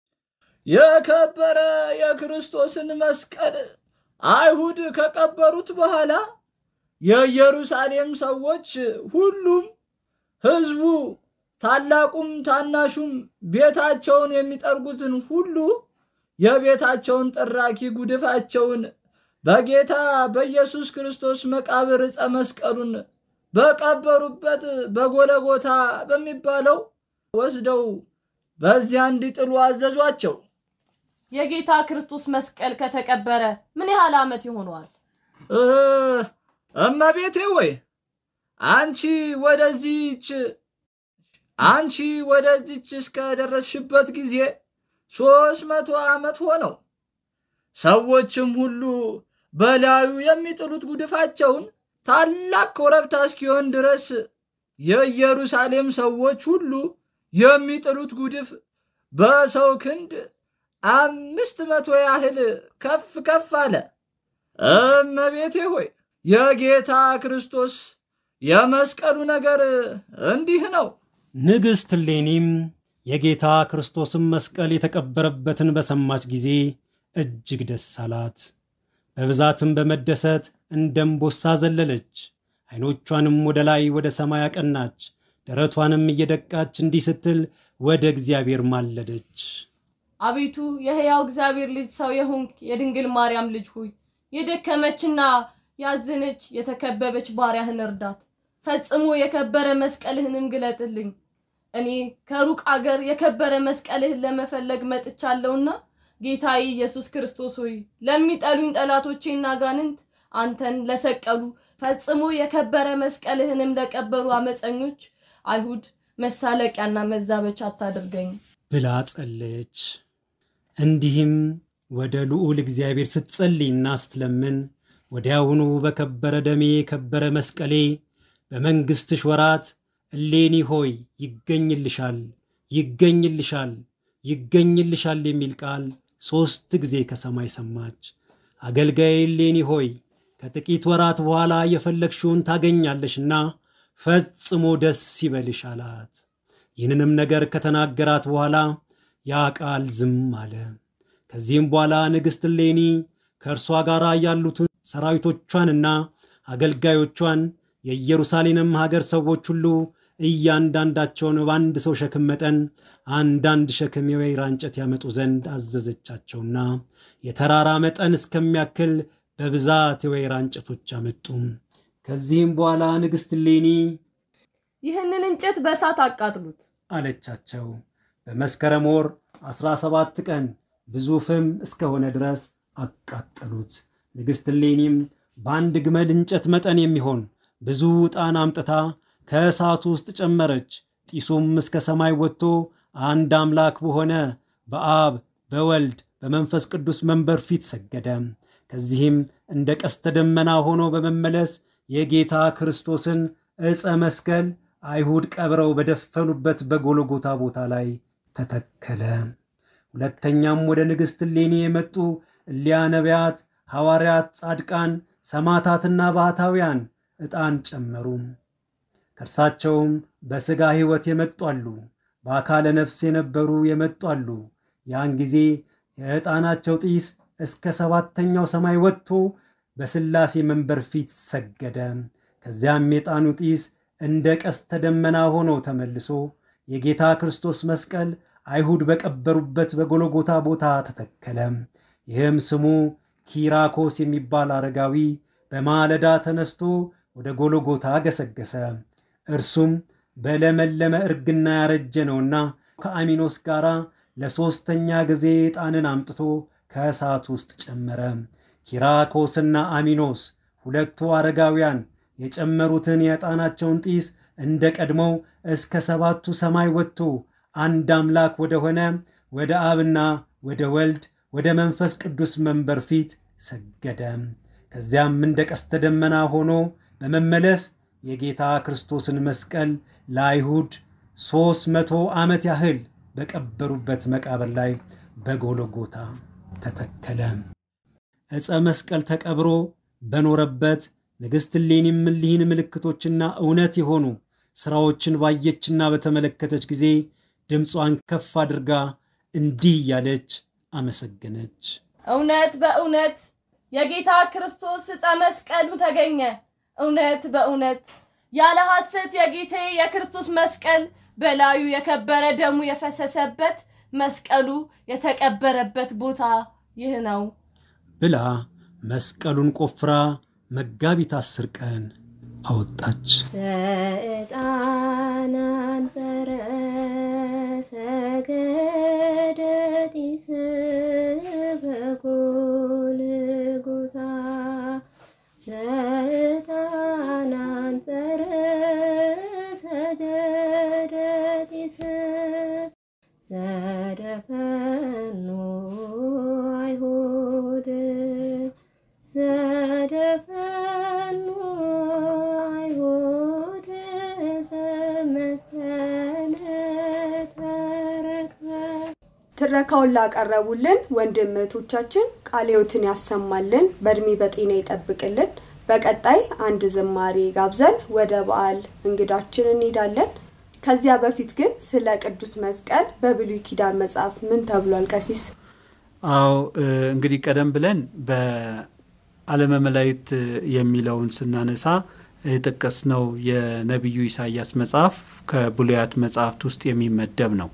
የከበረ የክርስቶስን መስቀል አይሁድ ከቀበሩት በኋላ የኢየሩሳሌም ሰዎች ሁሉም ሕዝቡ ታላቁም ታናሹም ቤታቸውን የሚጠርጉትን ሁሉ የቤታቸውን ጥራኪ ጉድፋቸውን በጌታ በኢየሱስ ክርስቶስ መቃብር ዕፀ መስቀሉን በቀበሩበት በጎለጎታ በሚባለው ወስደው በዚያ እንዲጥሉ አዘዟቸው። የጌታ ክርስቶስ መስቀል ከተቀበረ ምን ያህል ዓመት ይሆነዋል? እ እመቤቴ ወይ አንቺ ወደዚች አንቺ ወደዚች እስከደረስሽበት ጊዜ ሦስት መቶ ዓመት ሆነው። ሰዎችም ሁሉ በላዩ የሚጥሉት ጉድፋቸውን ታላቅ ኮረብታ እስኪሆን ድረስ የኢየሩሳሌም ሰዎች ሁሉ የሚጥሉት ጉድፍ በሰው ክንድ አምስት መቶ ያህል ከፍ ከፍ አለ። እመቤቴ ሆይ የጌታ ክርስቶስ የመስቀሉ ነገር እንዲህ ነው። ንግሥት እሌኒም የጌታ ክርስቶስን መስቀል የተቀበረበትን በሰማች ጊዜ እጅግ ደስ አላት። በብዛትም በመደሰት እንደ እምቦሳ ዘለለች። ዐይኖቿንም ወደ ላይ ወደ ሰማይ አቀናች። ደረቷንም እየደቃች እንዲህ ስትል ወደ እግዚአብሔር ማለደች። አቤቱ የሕያው እግዚአብሔር ልጅ ሰው የሆንክ የድንግል ማርያም ልጅ ሁይ የደከመችና ያዘነች የተከበበች ባሪያህን እርዳት። ፈጽሞ የከበረ መስቀልህንም ግለጥልኝ። እኔ ከሩቅ አገር የከበረ መስቀልህን ለመፈለግ መጥቻለሁና ጌታዬ ኢየሱስ ክርስቶስ ሆይ ለሚጠሉኝ ጠላቶቼና ጋንንት አንተን ለሰቀሉ ፈጽሞ የከበረ መስቀልህንም ለቀበሩ አመፀኞች አይሁድ መሳለቂያና መዛበቻ አታድርገኝ ብላ ጸለየች። እንዲህም ወደ ልዑል እግዚአብሔር ስትጸልይና ስትለምን ወዲያውኑ በከበረ ደሜ የከበረ መስቀሌ በመንግሥትሽ ወራት እሌኒ ሆይ ይገኝልሻል፣ ይገኝልሻል፣ ይገኝልሻል የሚል ቃል ሦስት ጊዜ ከሰማይ ሰማች። አገልጋይ እሌኒ ሆይ ከጥቂት ወራት በኋላ የፈለግሽውን ታገኛለሽና ፈጽሞ ደስ ይበልሽ አላት። ይህንንም ነገር ከተናገራት በኋላ ያ ቃል ዝም አለ። ከዚህም በኋላ ንግሥት እሌኒ ከእርሷ ጋር ያሉትን ሰራዊቶቿንና አገልጋዮቿን የኢየሩሳሌምም ሀገር ሰዎች ሁሉ እያንዳንዳቸውን በአንድ ሰው ሸክም መጠን አንዳንድ ሸክም የወይራ እንጨት ያመጡ ዘንድ አዘዘቻቸውና የተራራ መጠን እስከሚያክል በብዛት የወይራ እንጨቶች አመጡ። ከዚህም በኋላ ንግሥት እሌኒ ይህንን እንጨት በእሳት አቃጥሉት አለቻቸው። በመስከረም ወር ዐሥራ ሰባት ቀን ብዙ ፍም እስከሆነ ድረስ አቃጠሉት። ንግሥት እሌኒም በአንድ ግመል እንጨት መጠን የሚሆን ብዙ ዕጣን አምጥታ ከእሳቱ ውስጥ ጨመረች። ጢሱም እስከ ሰማይ ወጥቶ አንድ አምላክ በሆነ በአብ በወልድ በመንፈስ ቅዱስ መንበር ፊት ሰገደ። ከዚህም እንደ ቀስተ ደመና ሆኖ በመመለስ የጌታ ክርስቶስን ዕፀ መስቀል አይሁድ ቀብረው በደፈኑበት በጎልጎታ ቦታ ላይ ተተከለ። ሁለተኛም ወደ ንግሥት እሌኒ የመጡ እሊያ ነቢያት፣ ሐዋርያት፣ ጻድቃን፣ ሰማዕታትና ባህታውያን ዕጣን ጨመሩ። ከእርሳቸውም በሥጋ ሕይወት የመጡ አሉ፣ በአካለ ነፍስ የነበሩ የመጡ አሉ። ያን ጊዜ የዕጣናቸው ጢስ እስከ ሰባተኛው ሰማይ ወጥቶ በሥላሴ መንበር ፊት ሰገደ። ከዚያም የዕጣኑ ጢስ እንደ ቀስተ ደመና ሆኖ ተመልሶ የጌታ ክርስቶስ መስቀል አይሁድ በቀበሩበት በጎልጎታ ቦታ ተተከለ። ይህም ስሙ ኪራኮስ የሚባል አረጋዊ በማለዳ ተነስቶ ወደ ጎልጎታ ገሰገሰ። እርሱም በለመለመ እርግና ያረጀ ነውና ከአሚኖስ ጋር ለሦስተኛ ጊዜ ዕጣንን አምጥቶ ከእሳት ውስጥ ጨመረ። ኪራኮስና አሚኖስ ሁለቱ አረጋውያን የጨመሩትን የዕጣናቸውን ጢስ እንደ ቀድሞው እስከ ሰባቱ ሰማይ ወጥቶ አንድ አምላክ ወደ ሆነ ወደ አብና ወደ ወልድ ወደ መንፈስ ቅዱስ መንበር ፊት ሰገደ። ከዚያም እንደ ቀስተ ደመና ሆኖ በመመለስ የጌታ ክርስቶስን መስቀል ለአይሁድ ሦስት መቶ ዓመት ያህል በቀበሩበት መቃብር ላይ በጎልጎታ ተተከለ። ዕፀ መስቀል ተቀብሮ በኖረበት ንግሥት እሌኒም እሊህን ምልክቶችና እውነት የሆኑ ሥራዎችን ባየችና በተመለከተች ጊዜ ድምጿን ከፍ አድርጋ እንዲህ እያለች አመሰገነች። እውነት በእውነት የጌታ ክርስቶስ ዕፀ መስቀሉ ተገኘ። እውነት በእውነት ያለ ሐሰት የጌቴ የክርስቶስ መስቀል በላዩ የከበረ ደሙ የፈሰሰበት መስቀሉ የተቀበረበት ቦታ ይህ ነው ብላ መስቀሉን ቆፍራ መጋቢት አስር ቀን አወጣች። ሰይጣን አንጸረ ሰገደ ጢስ በጎልጎታ ሰይጣን አንጸረ ሰገደ ጢስ ዘደፈኑ አይሁድ ዘደፈኑ አይሁድ ዘመስቀለ ተረክበ ትረካውን ላቀረቡልን ወንድም እህቶቻችን ቃለ ሕይወትን ያሰማልን፣ በእድሜ በጤና ይጠብቅልን። በቀጣይ አንድ ዝማሬ ጋብዘን ወደ በዓል እንግዳችን እንሄዳለን። ከዚያ በፊት ግን ስለ ቅዱስ መስቀል በብሉይ ኪዳን መጽሐፍ ምን ተብሏል? ቀሲስ አዎ እንግዲህ ቀደም ብለን በዓለመ መላእክት የሚለውን ስናነሳ የጠቀስነው የነቢዩ ኢሳያስ መጽሐፍ ከብሉያት መጽሐፍት ውስጥ የሚመደብ ነው።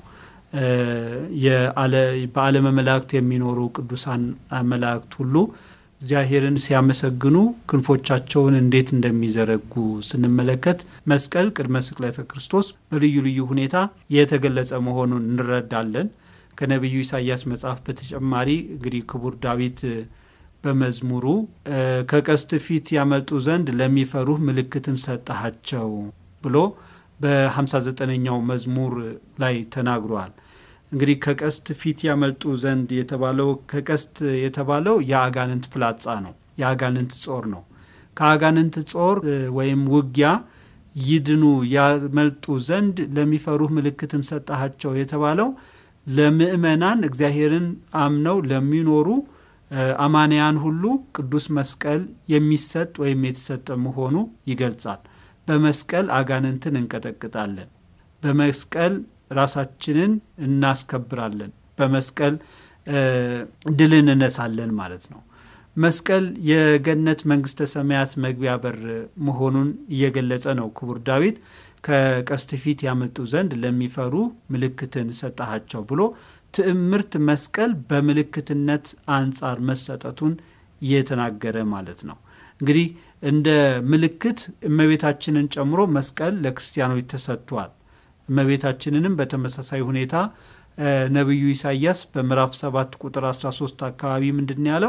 በዓለመ መላእክት የሚኖሩ ቅዱሳን መላእክት ሁሉ እግዚአብሔርን ሲያመሰግኑ ክንፎቻቸውን እንዴት እንደሚዘረጉ ስንመለከት መስቀል ቅድመ ስቅለተ ክርስቶስ በልዩ ልዩ ሁኔታ የተገለጸ መሆኑን እንረዳለን። ከነቢዩ ኢሳያስ መጽሐፍ በተጨማሪ እንግዲህ ክቡር ዳዊት በመዝሙሩ ከቀስት ፊት ያመልጡ ዘንድ ለሚፈሩህ ምልክትን ሰጠሃቸው ብሎ በ59ኛው መዝሙር ላይ ተናግሯል። እንግዲህ ከቀስት ፊት ያመልጡ ዘንድ የተባለው ከቀስት የተባለው የአጋንንት ፍላጻ ነው፣ የአጋንንት ጾር ነው። ከአጋንንት ጾር ወይም ውጊያ ይድኑ ያመልጡ ዘንድ ለሚፈሩህ ምልክትን ሰጠሃቸው የተባለው ለምእመናን እግዚአብሔርን አምነው ለሚኖሩ አማንያን ሁሉ ቅዱስ መስቀል የሚሰጥ ወይም የተሰጠ መሆኑ ይገልጻል። በመስቀል አጋንንትን እንቀጠቅጣለን። በመስቀል ራሳችንን እናስከብራለን። በመስቀል ድልን እነሳለን ማለት ነው። መስቀል የገነት መንግስተ ሰማያት መግቢያ በር መሆኑን እየገለጸ ነው ክቡር ዳዊት ከቀስት ፊት ያመልጡ ዘንድ ለሚፈሩ ምልክትን ሰጠሃቸው ብሎ ትዕምርት መስቀል በምልክትነት አንጻር መሰጠቱን እየተናገረ ማለት ነው። እንግዲህ እንደ ምልክት እመቤታችንን ጨምሮ መስቀል ለክርስቲያኖች ተሰጥቷል። እመቤታችንንም በተመሳሳይ ሁኔታ ነቢዩ ኢሳያስ በምዕራፍ 7 ቁጥር 13 አካባቢ ምንድን ያለው?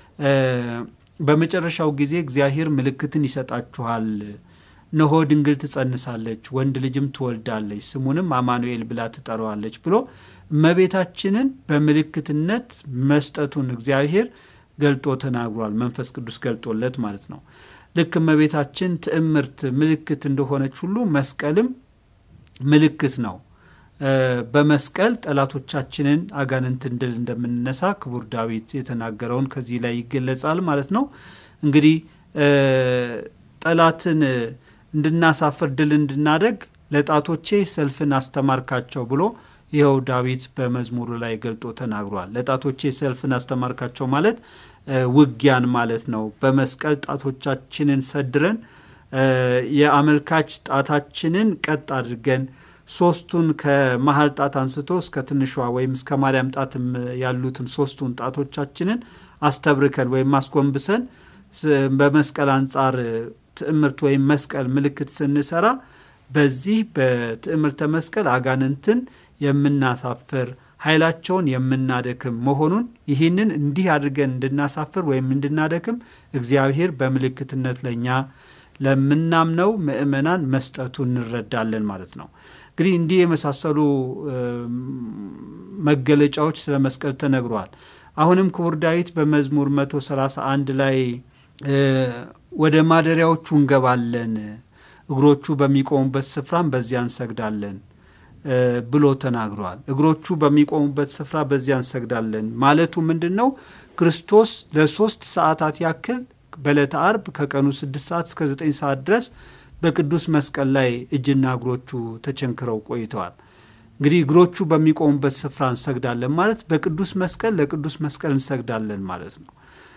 በመጨረሻው ጊዜ እግዚአብሔር ምልክትን ይሰጣችኋል፣ ነሆ ድንግል ትጸንሳለች፣ ወንድ ልጅም ትወልዳለች፣ ስሙንም አማኑኤል ብላ ትጠራዋለች ብሎ እመቤታችንን በምልክትነት መስጠቱን እግዚአብሔር ገልጦ ተናግሯል። መንፈስ ቅዱስ ገልጦለት ማለት ነው። ልክ እመቤታችን ትዕምርት ምልክት እንደሆነች ሁሉ መስቀልም ምልክት ነው። በመስቀል ጠላቶቻችንን አጋንንትን ድል እንደምንነሳ ክቡር ዳዊት የተናገረውን ከዚህ ላይ ይገለጻል ማለት ነው። እንግዲህ ጠላትን እንድናሳፍር ድል እንድናደግ ለጣቶቼ ሰልፍን አስተማርካቸው ብሎ ይኸው ዳዊት በመዝሙሩ ላይ ገልጦ ተናግሯል። ለጣቶቼ ሰልፍን አስተማርካቸው ማለት ውጊያን ማለት ነው። በመስቀል ጣቶቻችንን ሰድረን የአመልካች ጣታችንን ቀጥ አድርገን ሶስቱን ከመሀል ጣት አንስቶ እስከ ትንሿ ወይም እስከ ማርያም ጣትም ያሉትን ሶስቱን ጣቶቻችንን አስተብርከን ወይም አስጎንብሰን በመስቀል አንጻር ትዕምርት ወይም መስቀል ምልክት ስንሰራ በዚህ በትዕምርተ መስቀል አጋንንትን የምናሳፍር ኃይላቸውን የምናደክም መሆኑን ይህንን እንዲህ አድርገን እንድናሳፍር ወይም እንድናደክም እግዚአብሔር በምልክትነት ለእኛ ለምናምነው ምእመናን መስጠቱ እንረዳለን ማለት ነው። እንግዲህ እንዲህ የመሳሰሉ መገለጫዎች ስለ መስቀል ተነግሯል። አሁንም ክቡር ዳዊት በመዝሙር 131 ላይ ወደ ማደሪያዎቹ እንገባለን፣ እግሮቹ በሚቆሙበት ስፍራም በዚያ እንሰግዳለን ብሎ ተናግሯል። እግሮቹ በሚቆሙበት ስፍራ በዚያ እንሰግዳለን ማለቱ ምንድን ነው? ክርስቶስ ለሶስት ሰዓታት ያክል በዕለተ አርብ ከቀኑ ስድስት ሰዓት እስከ ዘጠኝ ሰዓት ድረስ በቅዱስ መስቀል ላይ እጅና እግሮቹ ተቸንክረው ቆይተዋል። እንግዲህ እግሮቹ በሚቆሙበት ስፍራ እንሰግዳለን ማለት በቅዱስ መስቀል ለቅዱስ መስቀል እንሰግዳለን ማለት ነው።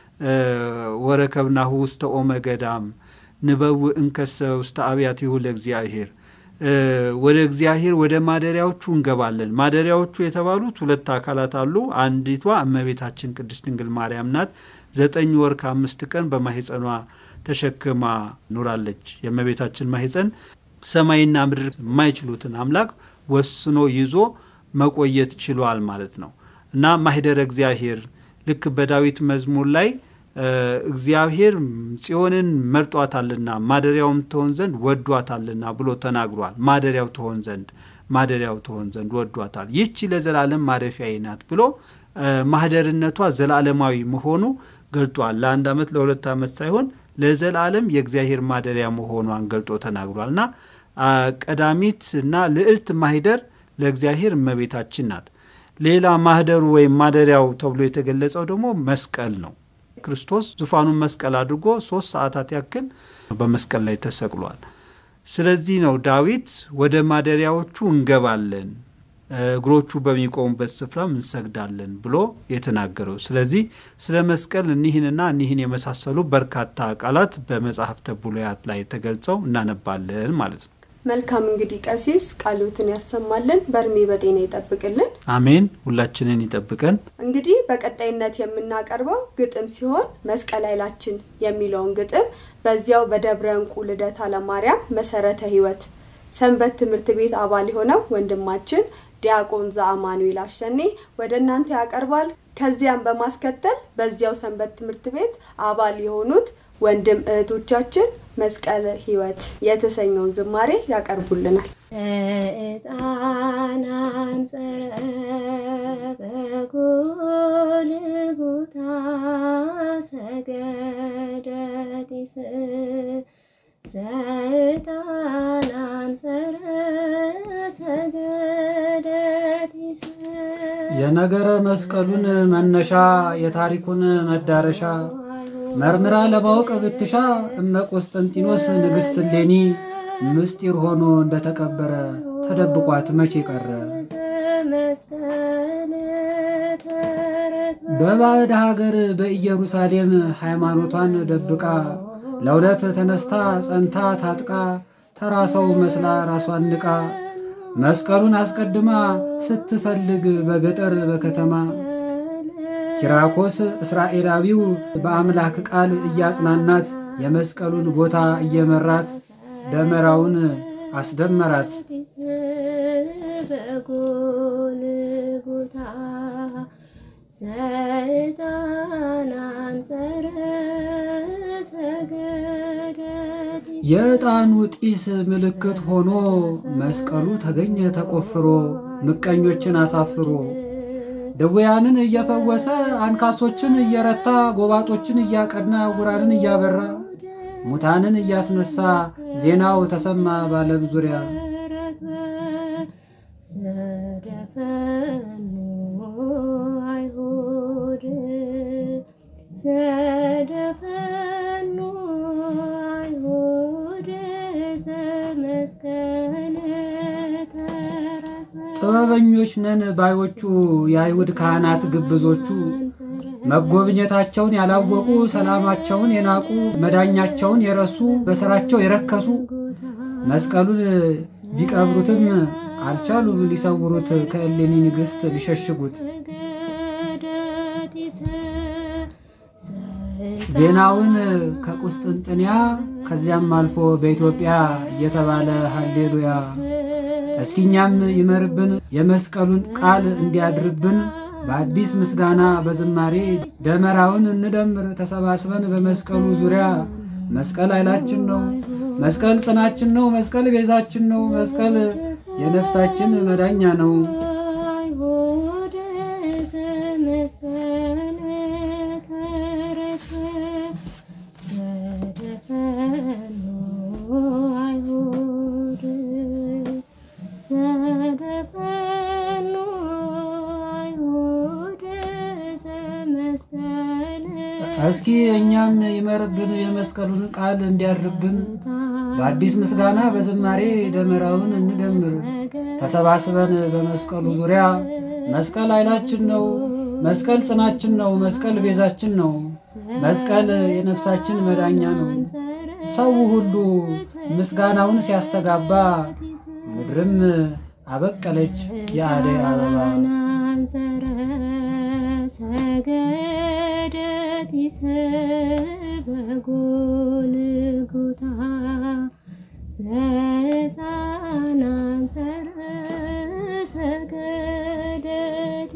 ወረከብናሁ ውስተ ኦመ ገዳም ንበው እንከሰ ውስተ አብያቲሁ ለእግዚአብሔር ወደ እግዚአብሔር ወደ ማደሪያዎቹ እንገባለን። ማደሪያዎቹ የተባሉት ሁለት አካላት አሉ። አንዲቷ እመቤታችን ቅድስት ድንግል ማርያም ናት። ዘጠኝ ወር ከአምስት ቀን በማህፀኗ ተሸክማ ኑራለች። የእመቤታችን ማህፀን ሰማይና ምድር የማይችሉትን አምላክ ወስኖ ይዞ መቆየት ችሏል ማለት ነው እና ማህደረ እግዚአብሔር ልክ በዳዊት መዝሙር ላይ እግዚአብሔር ጽዮንን መርጧታልና ማደሪያውም ትሆን ዘንድ ወዷታልና ብሎ ተናግሯል። ማደሪያው ትሆን ዘንድ ማደሪያው ትሆን ዘንድ ወዷታል። ይህቺ ለዘላለም ማረፊያዬ ናት ብሎ ማህደርነቷ ዘላለማዊ መሆኑ ገልጧል። ለአንድ ዓመት ለሁለት ዓመት ሳይሆን ለዘላለም የእግዚአብሔር ማደሪያ መሆኗን ገልጦ ተናግሯል እና ቀዳሚት እና ልዕልት ማህደር ለእግዚአብሔር እመቤታችን ናት። ሌላ ማህደሩ ወይም ማደሪያው ተብሎ የተገለጸው ደግሞ መስቀል ነው። ክርስቶስ ዙፋኑን መስቀል አድርጎ ሶስት ሰዓታት ያክል በመስቀል ላይ ተሰቅሏል። ስለዚህ ነው ዳዊት ወደ ማደሪያዎቹ እንገባለን እግሮቹ በሚቆሙበት ስፍራም እንሰግዳለን ብሎ የተናገረው። ስለዚህ ስለ መስቀል እኒህንና እኒህን የመሳሰሉ በርካታ ቃላት በመጽሐፍተ ብሉያት ላይ ተገልጸው እናነባለን ማለት ነው። መልካም እንግዲህ ቀሲስ ቃሎትን ያሰማልን፣ በእድሜ በጤና ይጠብቅልን። አሜን። ሁላችንን ይጠብቀን። እንግዲህ በቀጣይነት የምናቀርበው ግጥም ሲሆን መስቀል ኃይላችን የሚለውን ግጥም በዚያው በደብረ እንቁ ልደታ ለማርያም መሰረተ ሕይወት ሰንበት ትምህርት ቤት አባል የሆነው ወንድማችን ዲያቆን ዘአማኑኤል አሸኔ ወደ እናንተ ያቀርባል። ከዚያም በማስከተል በዚያው ሰንበት ትምህርት ቤት አባል የሆኑት ወንድም እህቶቻችን መስቀለ ሕይወት የተሰኘውን ዝማሬ ያቀርቡልናል። ዕጣን አንጸረ በጎልጎታ ሰገደቲስ ዘዕጣን አንጸረ ሰገደቲስ የነገረ መስቀሉን መነሻ የታሪኩን መዳረሻ መርምራ ለማወቅ ብትሻ እመ ቆስጠንጢኖስ ንግሥት እሌኒ ምስጢር ሆኖ እንደተቀበረ ተደብቋት መቼ ቀረ? መስቀል ተረክበ በባዕድ ሀገር በኢየሩሳሌም ሃይማኖቷን ደብቃ ለሁለት ተነስታ ጸንታ ታጥቃ ተራ ሰው መስላ ራሷን ንቃ መስቀሉን አስቀድማ ስትፈልግ በገጠር በከተማ ኪራኮስ እስራኤላዊው በአምላክ ቃል እያጽናናት የመስቀሉን ቦታ እየመራት ደመራውን አስደመራት። በጎልጎታ ዘዕጣን አንጸረ ሰገደቲስ የዕጣኑ ጢስ ምልክት ሆኖ መስቀሉ ተገኘ ተቆፍሮ ምቀኞችን አሳፍሮ ድውያንን እየፈወሰ አንካሶችን እየረታ ጎባጦችን እያቀና ዕውራንን እያበራ ሙታንን እያስነሳ ዜናው ተሰማ በዓለም ዙሪያ። ዘደፈኑ አይሁድ ዘደፈኑ አይሁድ ዘመስቀል ተረፈ ጥበበኞች ነን ባዮቹ የአይሁድ ካህናት ግብዞቹ መጎብኘታቸውን ያላወቁ ሰላማቸውን የናቁ መዳኛቸውን የረሱ በሥራቸው የረከሱ መስቀሉን ቢቀብሩትም አልቻሉም ሊሰውሩት ከእሌኒ ንግሥት ሊሸሽጉት። ዜናውን ከቁስጥንጥንያ ከዚያም አልፎ በኢትዮጵያ እየተባለ ሃሌሉያ እስኪኛም ይመርብን የመስቀሉን ቃል እንዲያድርብን በአዲስ ምስጋና በዝማሬ ደመራውን እንደምር ተሰባስበን በመስቀሉ ዙሪያ መስቀል ኃይላችን ነው። መስቀል ጽናችን ነው። መስቀል ቤዛችን ነው። መስቀል የነፍሳችን መዳኛ ነው። አይሁድ ዘመስቀል ተረፈ ዘደፈኑ አይሁድ ዘደፈኑ አይሁድ ዘመስቀል እስኪ እኛም ይመርብን የመስቀሉን ቃል እንዲያድርብን በአዲስ ምስጋና በዝማሬ ደመራውን እንደምር ተሰባስበን በመስቀሉ ዙሪያ መስቀል ኃይላችን ነው። መስቀል ጽናችን ነው። መስቀል ቤዛችን ነው። መስቀል የነፍሳችን መዳኛ ነው። ሰው ሁሉ ምስጋናውን ሲያስተጋባ ምድርም አበቀለች የአደይ አበባ። ናንዘረ ሰገደት በጎልጎታ ዘጣናንዘረ ሰገደት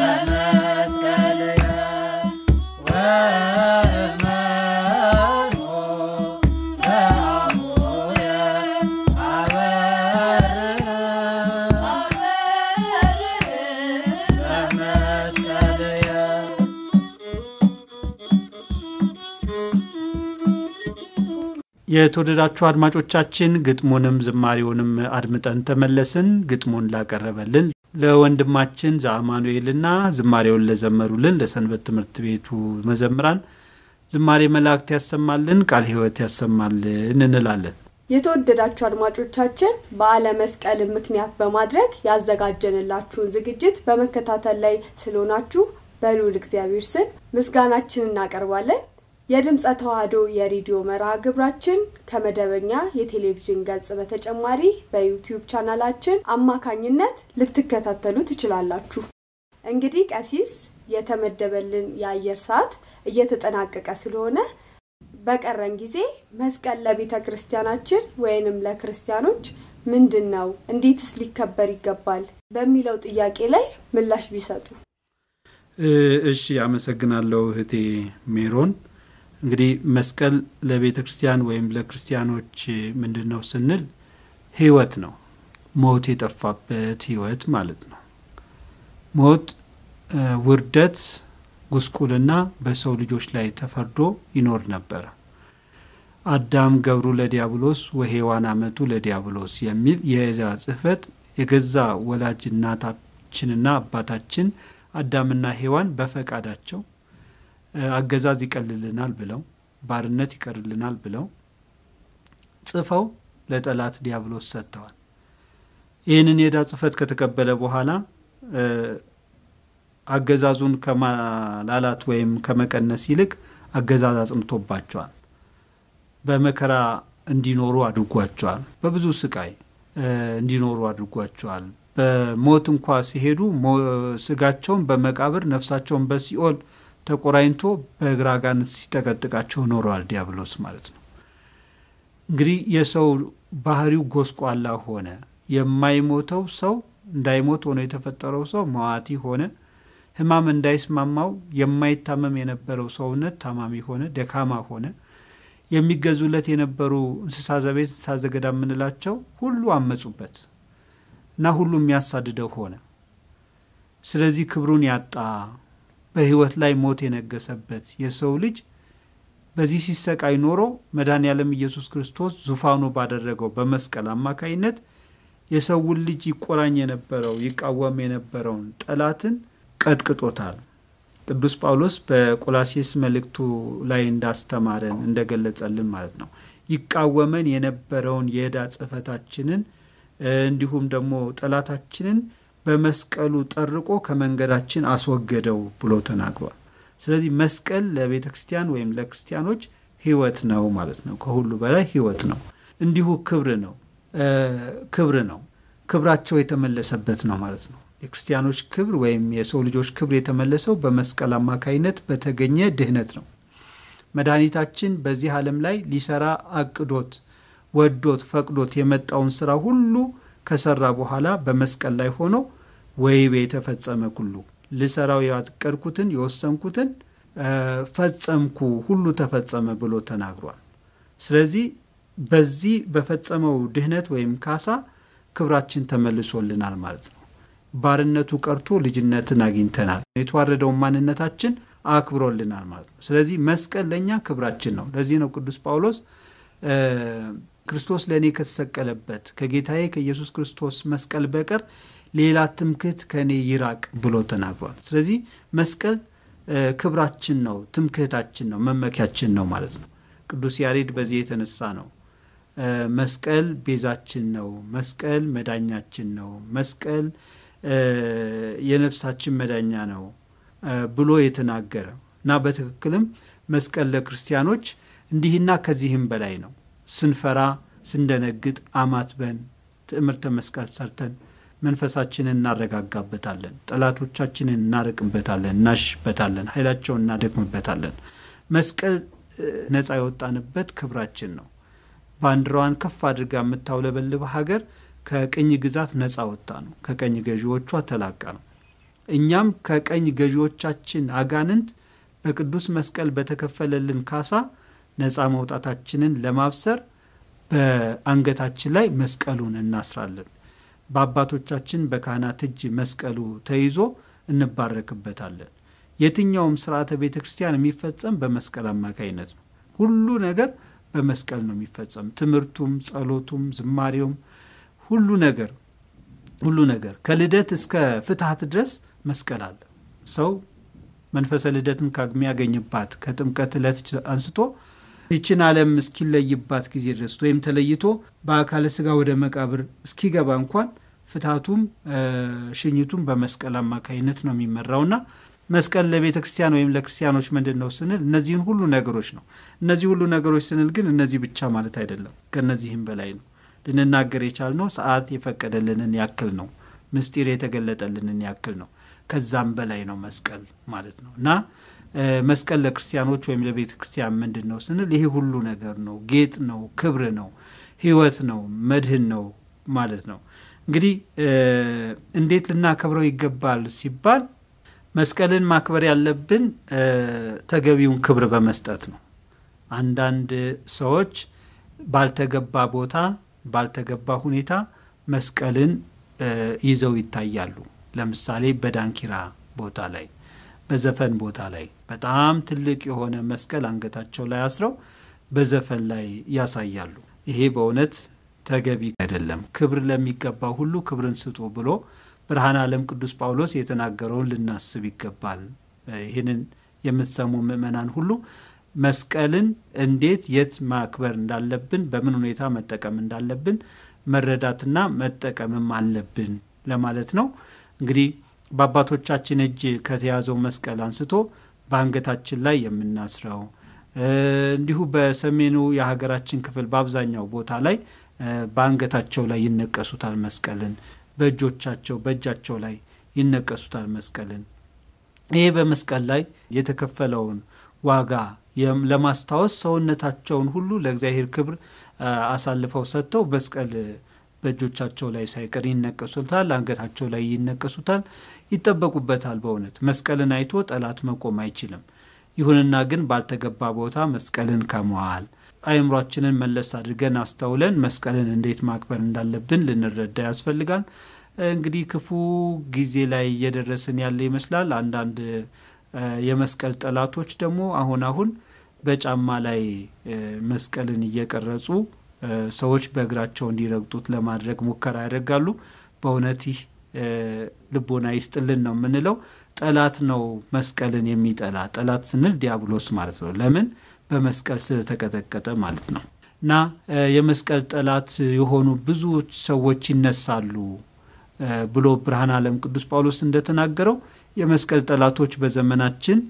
በመስቀልየ ወመኖ በአቡየ አበርህ በመስቀልየ የተወደዳችሁ አድማጮቻችን ግጥሙንም ዝማሬውንም አድምጠን ተመለስን። ግጥሙን ላቀረበልን ለወንድማችን ዘአማኑኤልና ዝማሬውን ለዘመሩልን ለሰንበት ትምህርት ቤቱ መዘምራን ዝማሬ መላእክት ያሰማልን፣ ቃል ሕይወት ያሰማልን እንላለን። የተወደዳችሁ አድማጮቻችን በዓለ መስቀልን ምክንያት በማድረግ ያዘጋጀንላችሁን ዝግጅት በመከታተል ላይ ስለሆናችሁ በልዑል እግዚአብሔር ስም ምስጋናችን እናቀርባለን። የድምፀ ተዋህዶ የሬዲዮ መርሃ ግብራችን ከመደበኛ የቴሌቪዥን ገጽ በተጨማሪ በዩቲዩብ ቻናላችን አማካኝነት ልትከታተሉ ትችላላችሁ። እንግዲህ ቀሲስ የተመደበልን የአየር ሰዓት እየተጠናቀቀ ስለሆነ በቀረን ጊዜ መስቀል ለቤተ ክርስቲያናችን ወይንም ለክርስቲያኖች ምንድን ነው፣ እንዴትስ ሊከበር ይገባል በሚለው ጥያቄ ላይ ምላሽ ቢሰጡ። እሺ፣ አመሰግናለሁ እህቴ ሜሮን። እንግዲህ መስቀል ለቤተ ክርስቲያን ወይም ለክርስቲያኖች ምንድን ነው ስንል ህይወት ነው። ሞት የጠፋበት ህይወት ማለት ነው። ሞት፣ ውርደት፣ ጉስቁልና በሰው ልጆች ላይ ተፈርዶ ይኖር ነበረ። አዳም ገብሩ ለዲያብሎስ ወሔዋን አመቱ ለዲያብሎስ የሚል የዕዛ ጽሕፈት የገዛ ወላጅ እናታችንና አባታችን አዳምና ሔዋን በፈቃዳቸው አገዛዝ ይቀልልናል ብለው ባርነት ይቀርልናል ብለው ጽፈው ለጠላት ዲያብሎስ ሰጥተዋል። ይህንን የዕዳ ጽሕፈት ከተቀበለ በኋላ አገዛዙን ከማላላት ወይም ከመቀነስ ይልቅ አገዛዝ አጽንቶባቸዋል። በመከራ እንዲኖሩ አድርጓቸዋል። በብዙ ስቃይ እንዲኖሩ አድርጓቸዋል። በሞት እንኳ ሲሄዱ ስጋቸውን በመቃብር ነፍሳቸውን በሲኦል ተቆራኝቶ በእግረ አጋንንት ሲጠቀጥቃቸው ኖረዋል ዲያብሎስ ማለት ነው። እንግዲህ የሰው ባህሪው ጎስቋላ ሆነ። የማይሞተው ሰው እንዳይሞት ሆኖ የተፈጠረው ሰው መዋቲ ሆነ። ሕማም እንዳይስማማው የማይታመም የነበረው ሰውነት ታማሚ ሆነ፣ ደካማ ሆነ። የሚገዙለት የነበሩ እንስሳ ዘቤት፣ እንስሳ ዘገዳ የምንላቸው ሁሉ አመጹበት እና ሁሉ የሚያሳድደው ሆነ። ስለዚህ ክብሩን ያጣ በህይወት ላይ ሞት የነገሰበት የሰው ልጅ በዚህ ሲሰቃይ ኖሮ መድኃኔ ዓለም ኢየሱስ ክርስቶስ ዙፋኑ ባደረገው በመስቀል አማካይነት የሰውን ልጅ ይቆራኝ የነበረው ይቃወም የነበረውን ጠላትን ቀጥቅጦታል። ቅዱስ ጳውሎስ በቆላሴስ መልእክቱ ላይ እንዳስተማረን እንደገለጸልን ማለት ነው። ይቃወመን የነበረውን የዕዳ ጽሕፈታችንን እንዲሁም ደግሞ ጠላታችንን በመስቀሉ ጠርቆ ከመንገዳችን አስወገደው ብሎ ተናግሯል። ስለዚህ መስቀል ለቤተ ክርስቲያን ወይም ለክርስቲያኖች ህይወት ነው ማለት ነው። ከሁሉ በላይ ህይወት ነው። እንዲሁ ክብር ነው ክብር ነው። ክብራቸው የተመለሰበት ነው ማለት ነው። የክርስቲያኖች ክብር ወይም የሰው ልጆች ክብር የተመለሰው በመስቀል አማካይነት በተገኘ ድህነት ነው። መድኃኒታችን በዚህ ዓለም ላይ ሊሰራ አቅዶት ወዶት ፈቅዶት የመጣውን ስራ ሁሉ ከሰራ በኋላ በመስቀል ላይ ሆኖ ወይቤ የተፈጸመ ኩሉ ልሰራው ያቀድኩትን የወሰንኩትን ፈጸምኩ ሁሉ ተፈጸመ ብሎ ተናግሯል። ስለዚህ በዚህ በፈጸመው ድህነት ወይም ካሳ ክብራችን ተመልሶልናል ማለት ነው። ባርነቱ ቀርቶ ልጅነትን አግኝተናል። የተዋረደውን ማንነታችን አክብሮልናል ማለት ነው። ስለዚህ መስቀል ለእኛ ክብራችን ነው። ለዚህ ነው ቅዱስ ጳውሎስ ክርስቶስ ለእኔ ከተሰቀለበት ከጌታዬ ከኢየሱስ ክርስቶስ መስቀል በቀር ሌላ ትምክህት ከእኔ ይራቅ ብሎ ተናግሯል። ስለዚህ መስቀል ክብራችን ነው፣ ትምክህታችን ነው፣ መመኪያችን ነው ማለት ነው። ቅዱስ ያሬድ በዚህ የተነሳ ነው መስቀል ቤዛችን ነው፣ መስቀል መዳኛችን ነው፣ መስቀል የነፍሳችን መዳኛ ነው ብሎ የተናገረ እና በትክክልም መስቀል ለክርስቲያኖች እንዲህና ከዚህም በላይ ነው። ስንፈራ ስንደነግጥ አማትበን ትዕምርተ መስቀል ሰርተን መንፈሳችንን እናረጋጋበታለን፣ ጠላቶቻችንን እናርቅበታለን፣ እናሽበታለን፣ ኃይላቸውን እናደክምበታለን። መስቀል ነፃ የወጣንበት ክብራችን ነው። ባንዲራዋን ከፍ አድርጋ የምታውለበልብ ሀገር ከቅኝ ግዛት ነፃ ወጣ ነው። ከቀኝ ገዢዎቿ ተላቃ ነው። እኛም ከቀኝ ገዢዎቻችን አጋንንት በቅዱስ መስቀል በተከፈለልን ካሳ ነፃ መውጣታችንን ለማብሰር በአንገታችን ላይ መስቀሉን እናስራለን። በአባቶቻችን በካህናት እጅ መስቀሉ ተይዞ እንባረክበታለን። የትኛውም ስርዓተ ቤተ ክርስቲያን የሚፈጸም በመስቀል አማካይነት ነው። ሁሉ ነገር በመስቀል ነው የሚፈጸም። ትምህርቱም፣ ጸሎቱም፣ ዝማሬውም ሁሉ ነገር ሁሉ ነገር ከልደት እስከ ፍትሐት ድረስ መስቀል አለ። ሰው መንፈሰ ልደትን ከሚያገኝባት ከጥምቀት ዕለት አንስቶ ይችን ዓለም እስኪለይባት ጊዜ ድረስ ወይም ተለይቶ በአካለ ስጋ ወደ መቃብር እስኪገባ እንኳን ፍትሐቱም ሽኝቱም በመስቀል አማካይነት ነው የሚመራውና መስቀል ለቤተ ክርስቲያን ወይም ለክርስቲያኖች ምንድን ነው ስንል እነዚህን ሁሉ ነገሮች ነው። እነዚህ ሁሉ ነገሮች ስንል ግን እነዚህ ብቻ ማለት አይደለም። ከእነዚህም በላይ ነው። ልንናገር የቻልነው ሰዓት የፈቀደልንን ያክል ነው። ምስጢር የተገለጠልንን ያክል ነው። ከዛም በላይ ነው መስቀል ማለት ነው እና መስቀል ለክርስቲያኖች ወይም ለቤተ ክርስቲያን ምንድን ነው ስንል ይሄ ሁሉ ነገር ነው። ጌጥ ነው፣ ክብር ነው፣ ሕይወት ነው፣ መድህን ነው ማለት ነው። እንግዲህ እንዴት ልናከብረው ይገባል ሲባል መስቀልን ማክበር ያለብን ተገቢውን ክብር በመስጠት ነው። አንዳንድ ሰዎች ባልተገባ ቦታ ባልተገባ ሁኔታ መስቀልን ይዘው ይታያሉ። ለምሳሌ በዳንኪራ ቦታ ላይ፣ በዘፈን ቦታ ላይ በጣም ትልቅ የሆነ መስቀል አንገታቸው ላይ አስረው በዘፈን ላይ ያሳያሉ። ይሄ በእውነት ተገቢ አይደለም። ክብር ለሚገባው ሁሉ ክብርን ስጡ ብሎ ብርሃነ ዓለም ቅዱስ ጳውሎስ የተናገረውን ልናስብ ይገባል። ይህንን የምትሰሙ ምእመናን ሁሉ መስቀልን እንዴት የት ማክበር እንዳለብን፣ በምን ሁኔታ መጠቀም እንዳለብን መረዳትና መጠቀምም አለብን ለማለት ነው። እንግዲህ በአባቶቻችን እጅ ከተያዘው መስቀል አንስቶ በአንገታችን ላይ የምናስረው እንዲሁ በሰሜኑ የሀገራችን ክፍል በአብዛኛው ቦታ ላይ በአንገታቸው ላይ ይነቀሱታል መስቀልን በእጆቻቸው በእጃቸው ላይ ይነቀሱታል መስቀልን። ይሄ በመስቀል ላይ የተከፈለውን ዋጋ ለማስታወስ ሰውነታቸውን ሁሉ ለእግዚአብሔር ክብር አሳልፈው ሰጥተው መስቀል በእጆቻቸው ላይ ሳይቀር ይነቀሱታል፣ አንገታቸው ላይ ይነቀሱታል፣ ይጠበቁበታል። በእውነት መስቀልን አይቶ ጠላት መቆም አይችልም። ይሁንና ግን ባልተገባ ቦታ መስቀልን ከመዋል አእምሯችንን መለስ አድርገን አስተውለን መስቀልን እንዴት ማክበር እንዳለብን ልንረዳ ያስፈልጋል። እንግዲህ ክፉ ጊዜ ላይ እየደረስን ያለ ይመስላል። አንዳንድ የመስቀል ጠላቶች ደግሞ አሁን አሁን በጫማ ላይ መስቀልን እየቀረጹ ሰዎች በእግራቸው እንዲረግጡት ለማድረግ ሙከራ ያደርጋሉ። በእውነት ይህ ልቦና ይስጥልን ነው የምንለው። ጠላት ነው መስቀልን የሚጠላ ጠላት ስንል ዲያብሎስ ማለት ነው። ለምን በመስቀል ስለተቀጠቀጠ ማለት ነው። እና የመስቀል ጠላት የሆኑ ብዙ ሰዎች ይነሳሉ ብሎ ብርሃነ ዓለም ቅዱስ ጳውሎስ እንደተናገረው የመስቀል ጠላቶች በዘመናችን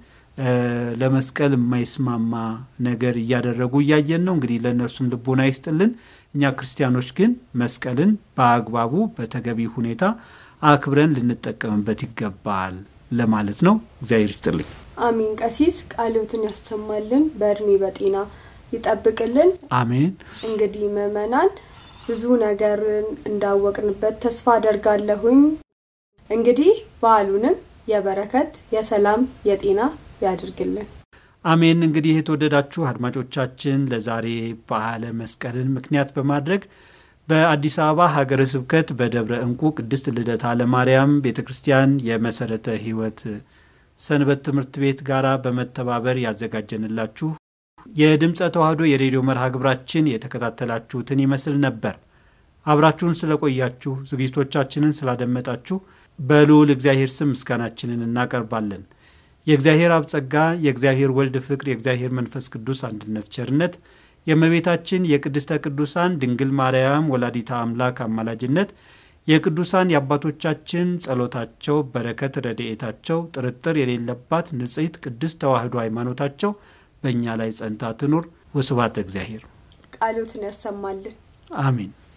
ለመስቀል የማይስማማ ነገር እያደረጉ እያየን ነው። እንግዲህ ለእነርሱም ልቦና ይስጥልን። እኛ ክርስቲያኖች ግን መስቀልን በአግባቡ በተገቢ ሁኔታ አክብረን ልንጠቀምበት ይገባል ለማለት ነው። እግዚአብሔር ይስጥልኝ። አሚን። ቀሲስ ቃልዎትን ያሰማልን፣ በእድሜ በጤና ይጠብቅልን። አሜን። እንግዲህ ምእመናን ብዙ ነገርን እንዳወቅንበት ተስፋ አደርጋለሁኝ። እንግዲህ በዓሉንም የበረከት የሰላም የጤና ያድርግልን። አሜን። እንግዲህ የተወደዳችሁ አድማጮቻችን ለዛሬ በዓለ መስቀልን ምክንያት በማድረግ በአዲስ አበባ ሀገረ ስብከት በደብረ እንቁ ቅድስት ልደታ ለማርያም ቤተ ክርስቲያን የመሰረተ ሕይወት ሰንበት ትምህርት ቤት ጋራ በመተባበር ያዘጋጀንላችሁ የድምፀ ተዋህዶ የሬዲዮ መርሃ ግብራችን የተከታተላችሁትን ይመስል ነበር። አብራችሁን ስለቆያችሁ ዝግጅቶቻችንን ስላደመጣችሁ በልዑል እግዚአብሔር ስም ምስጋናችንን እናቀርባለን። የእግዚአብሔር አብ ጸጋ፣ የእግዚአብሔር ወልድ ፍቅር፣ የእግዚአብሔር መንፈስ ቅዱስ አንድነት ቸርነት፣ የእመቤታችን የቅድስተ ቅዱሳን ድንግል ማርያም ወላዲታ አምላክ አማላጅነት፣ የቅዱሳን የአባቶቻችን ጸሎታቸው፣ በረከት፣ ረድኤታቸው ጥርጥር የሌለባት ንጽሕት ቅድስት ተዋህዶ ሃይማኖታቸው በእኛ ላይ ጸንታ ትኑር። ወስብሐት ለእግዚአብሔር። ቃሎትን ያሰማልን። አሜን።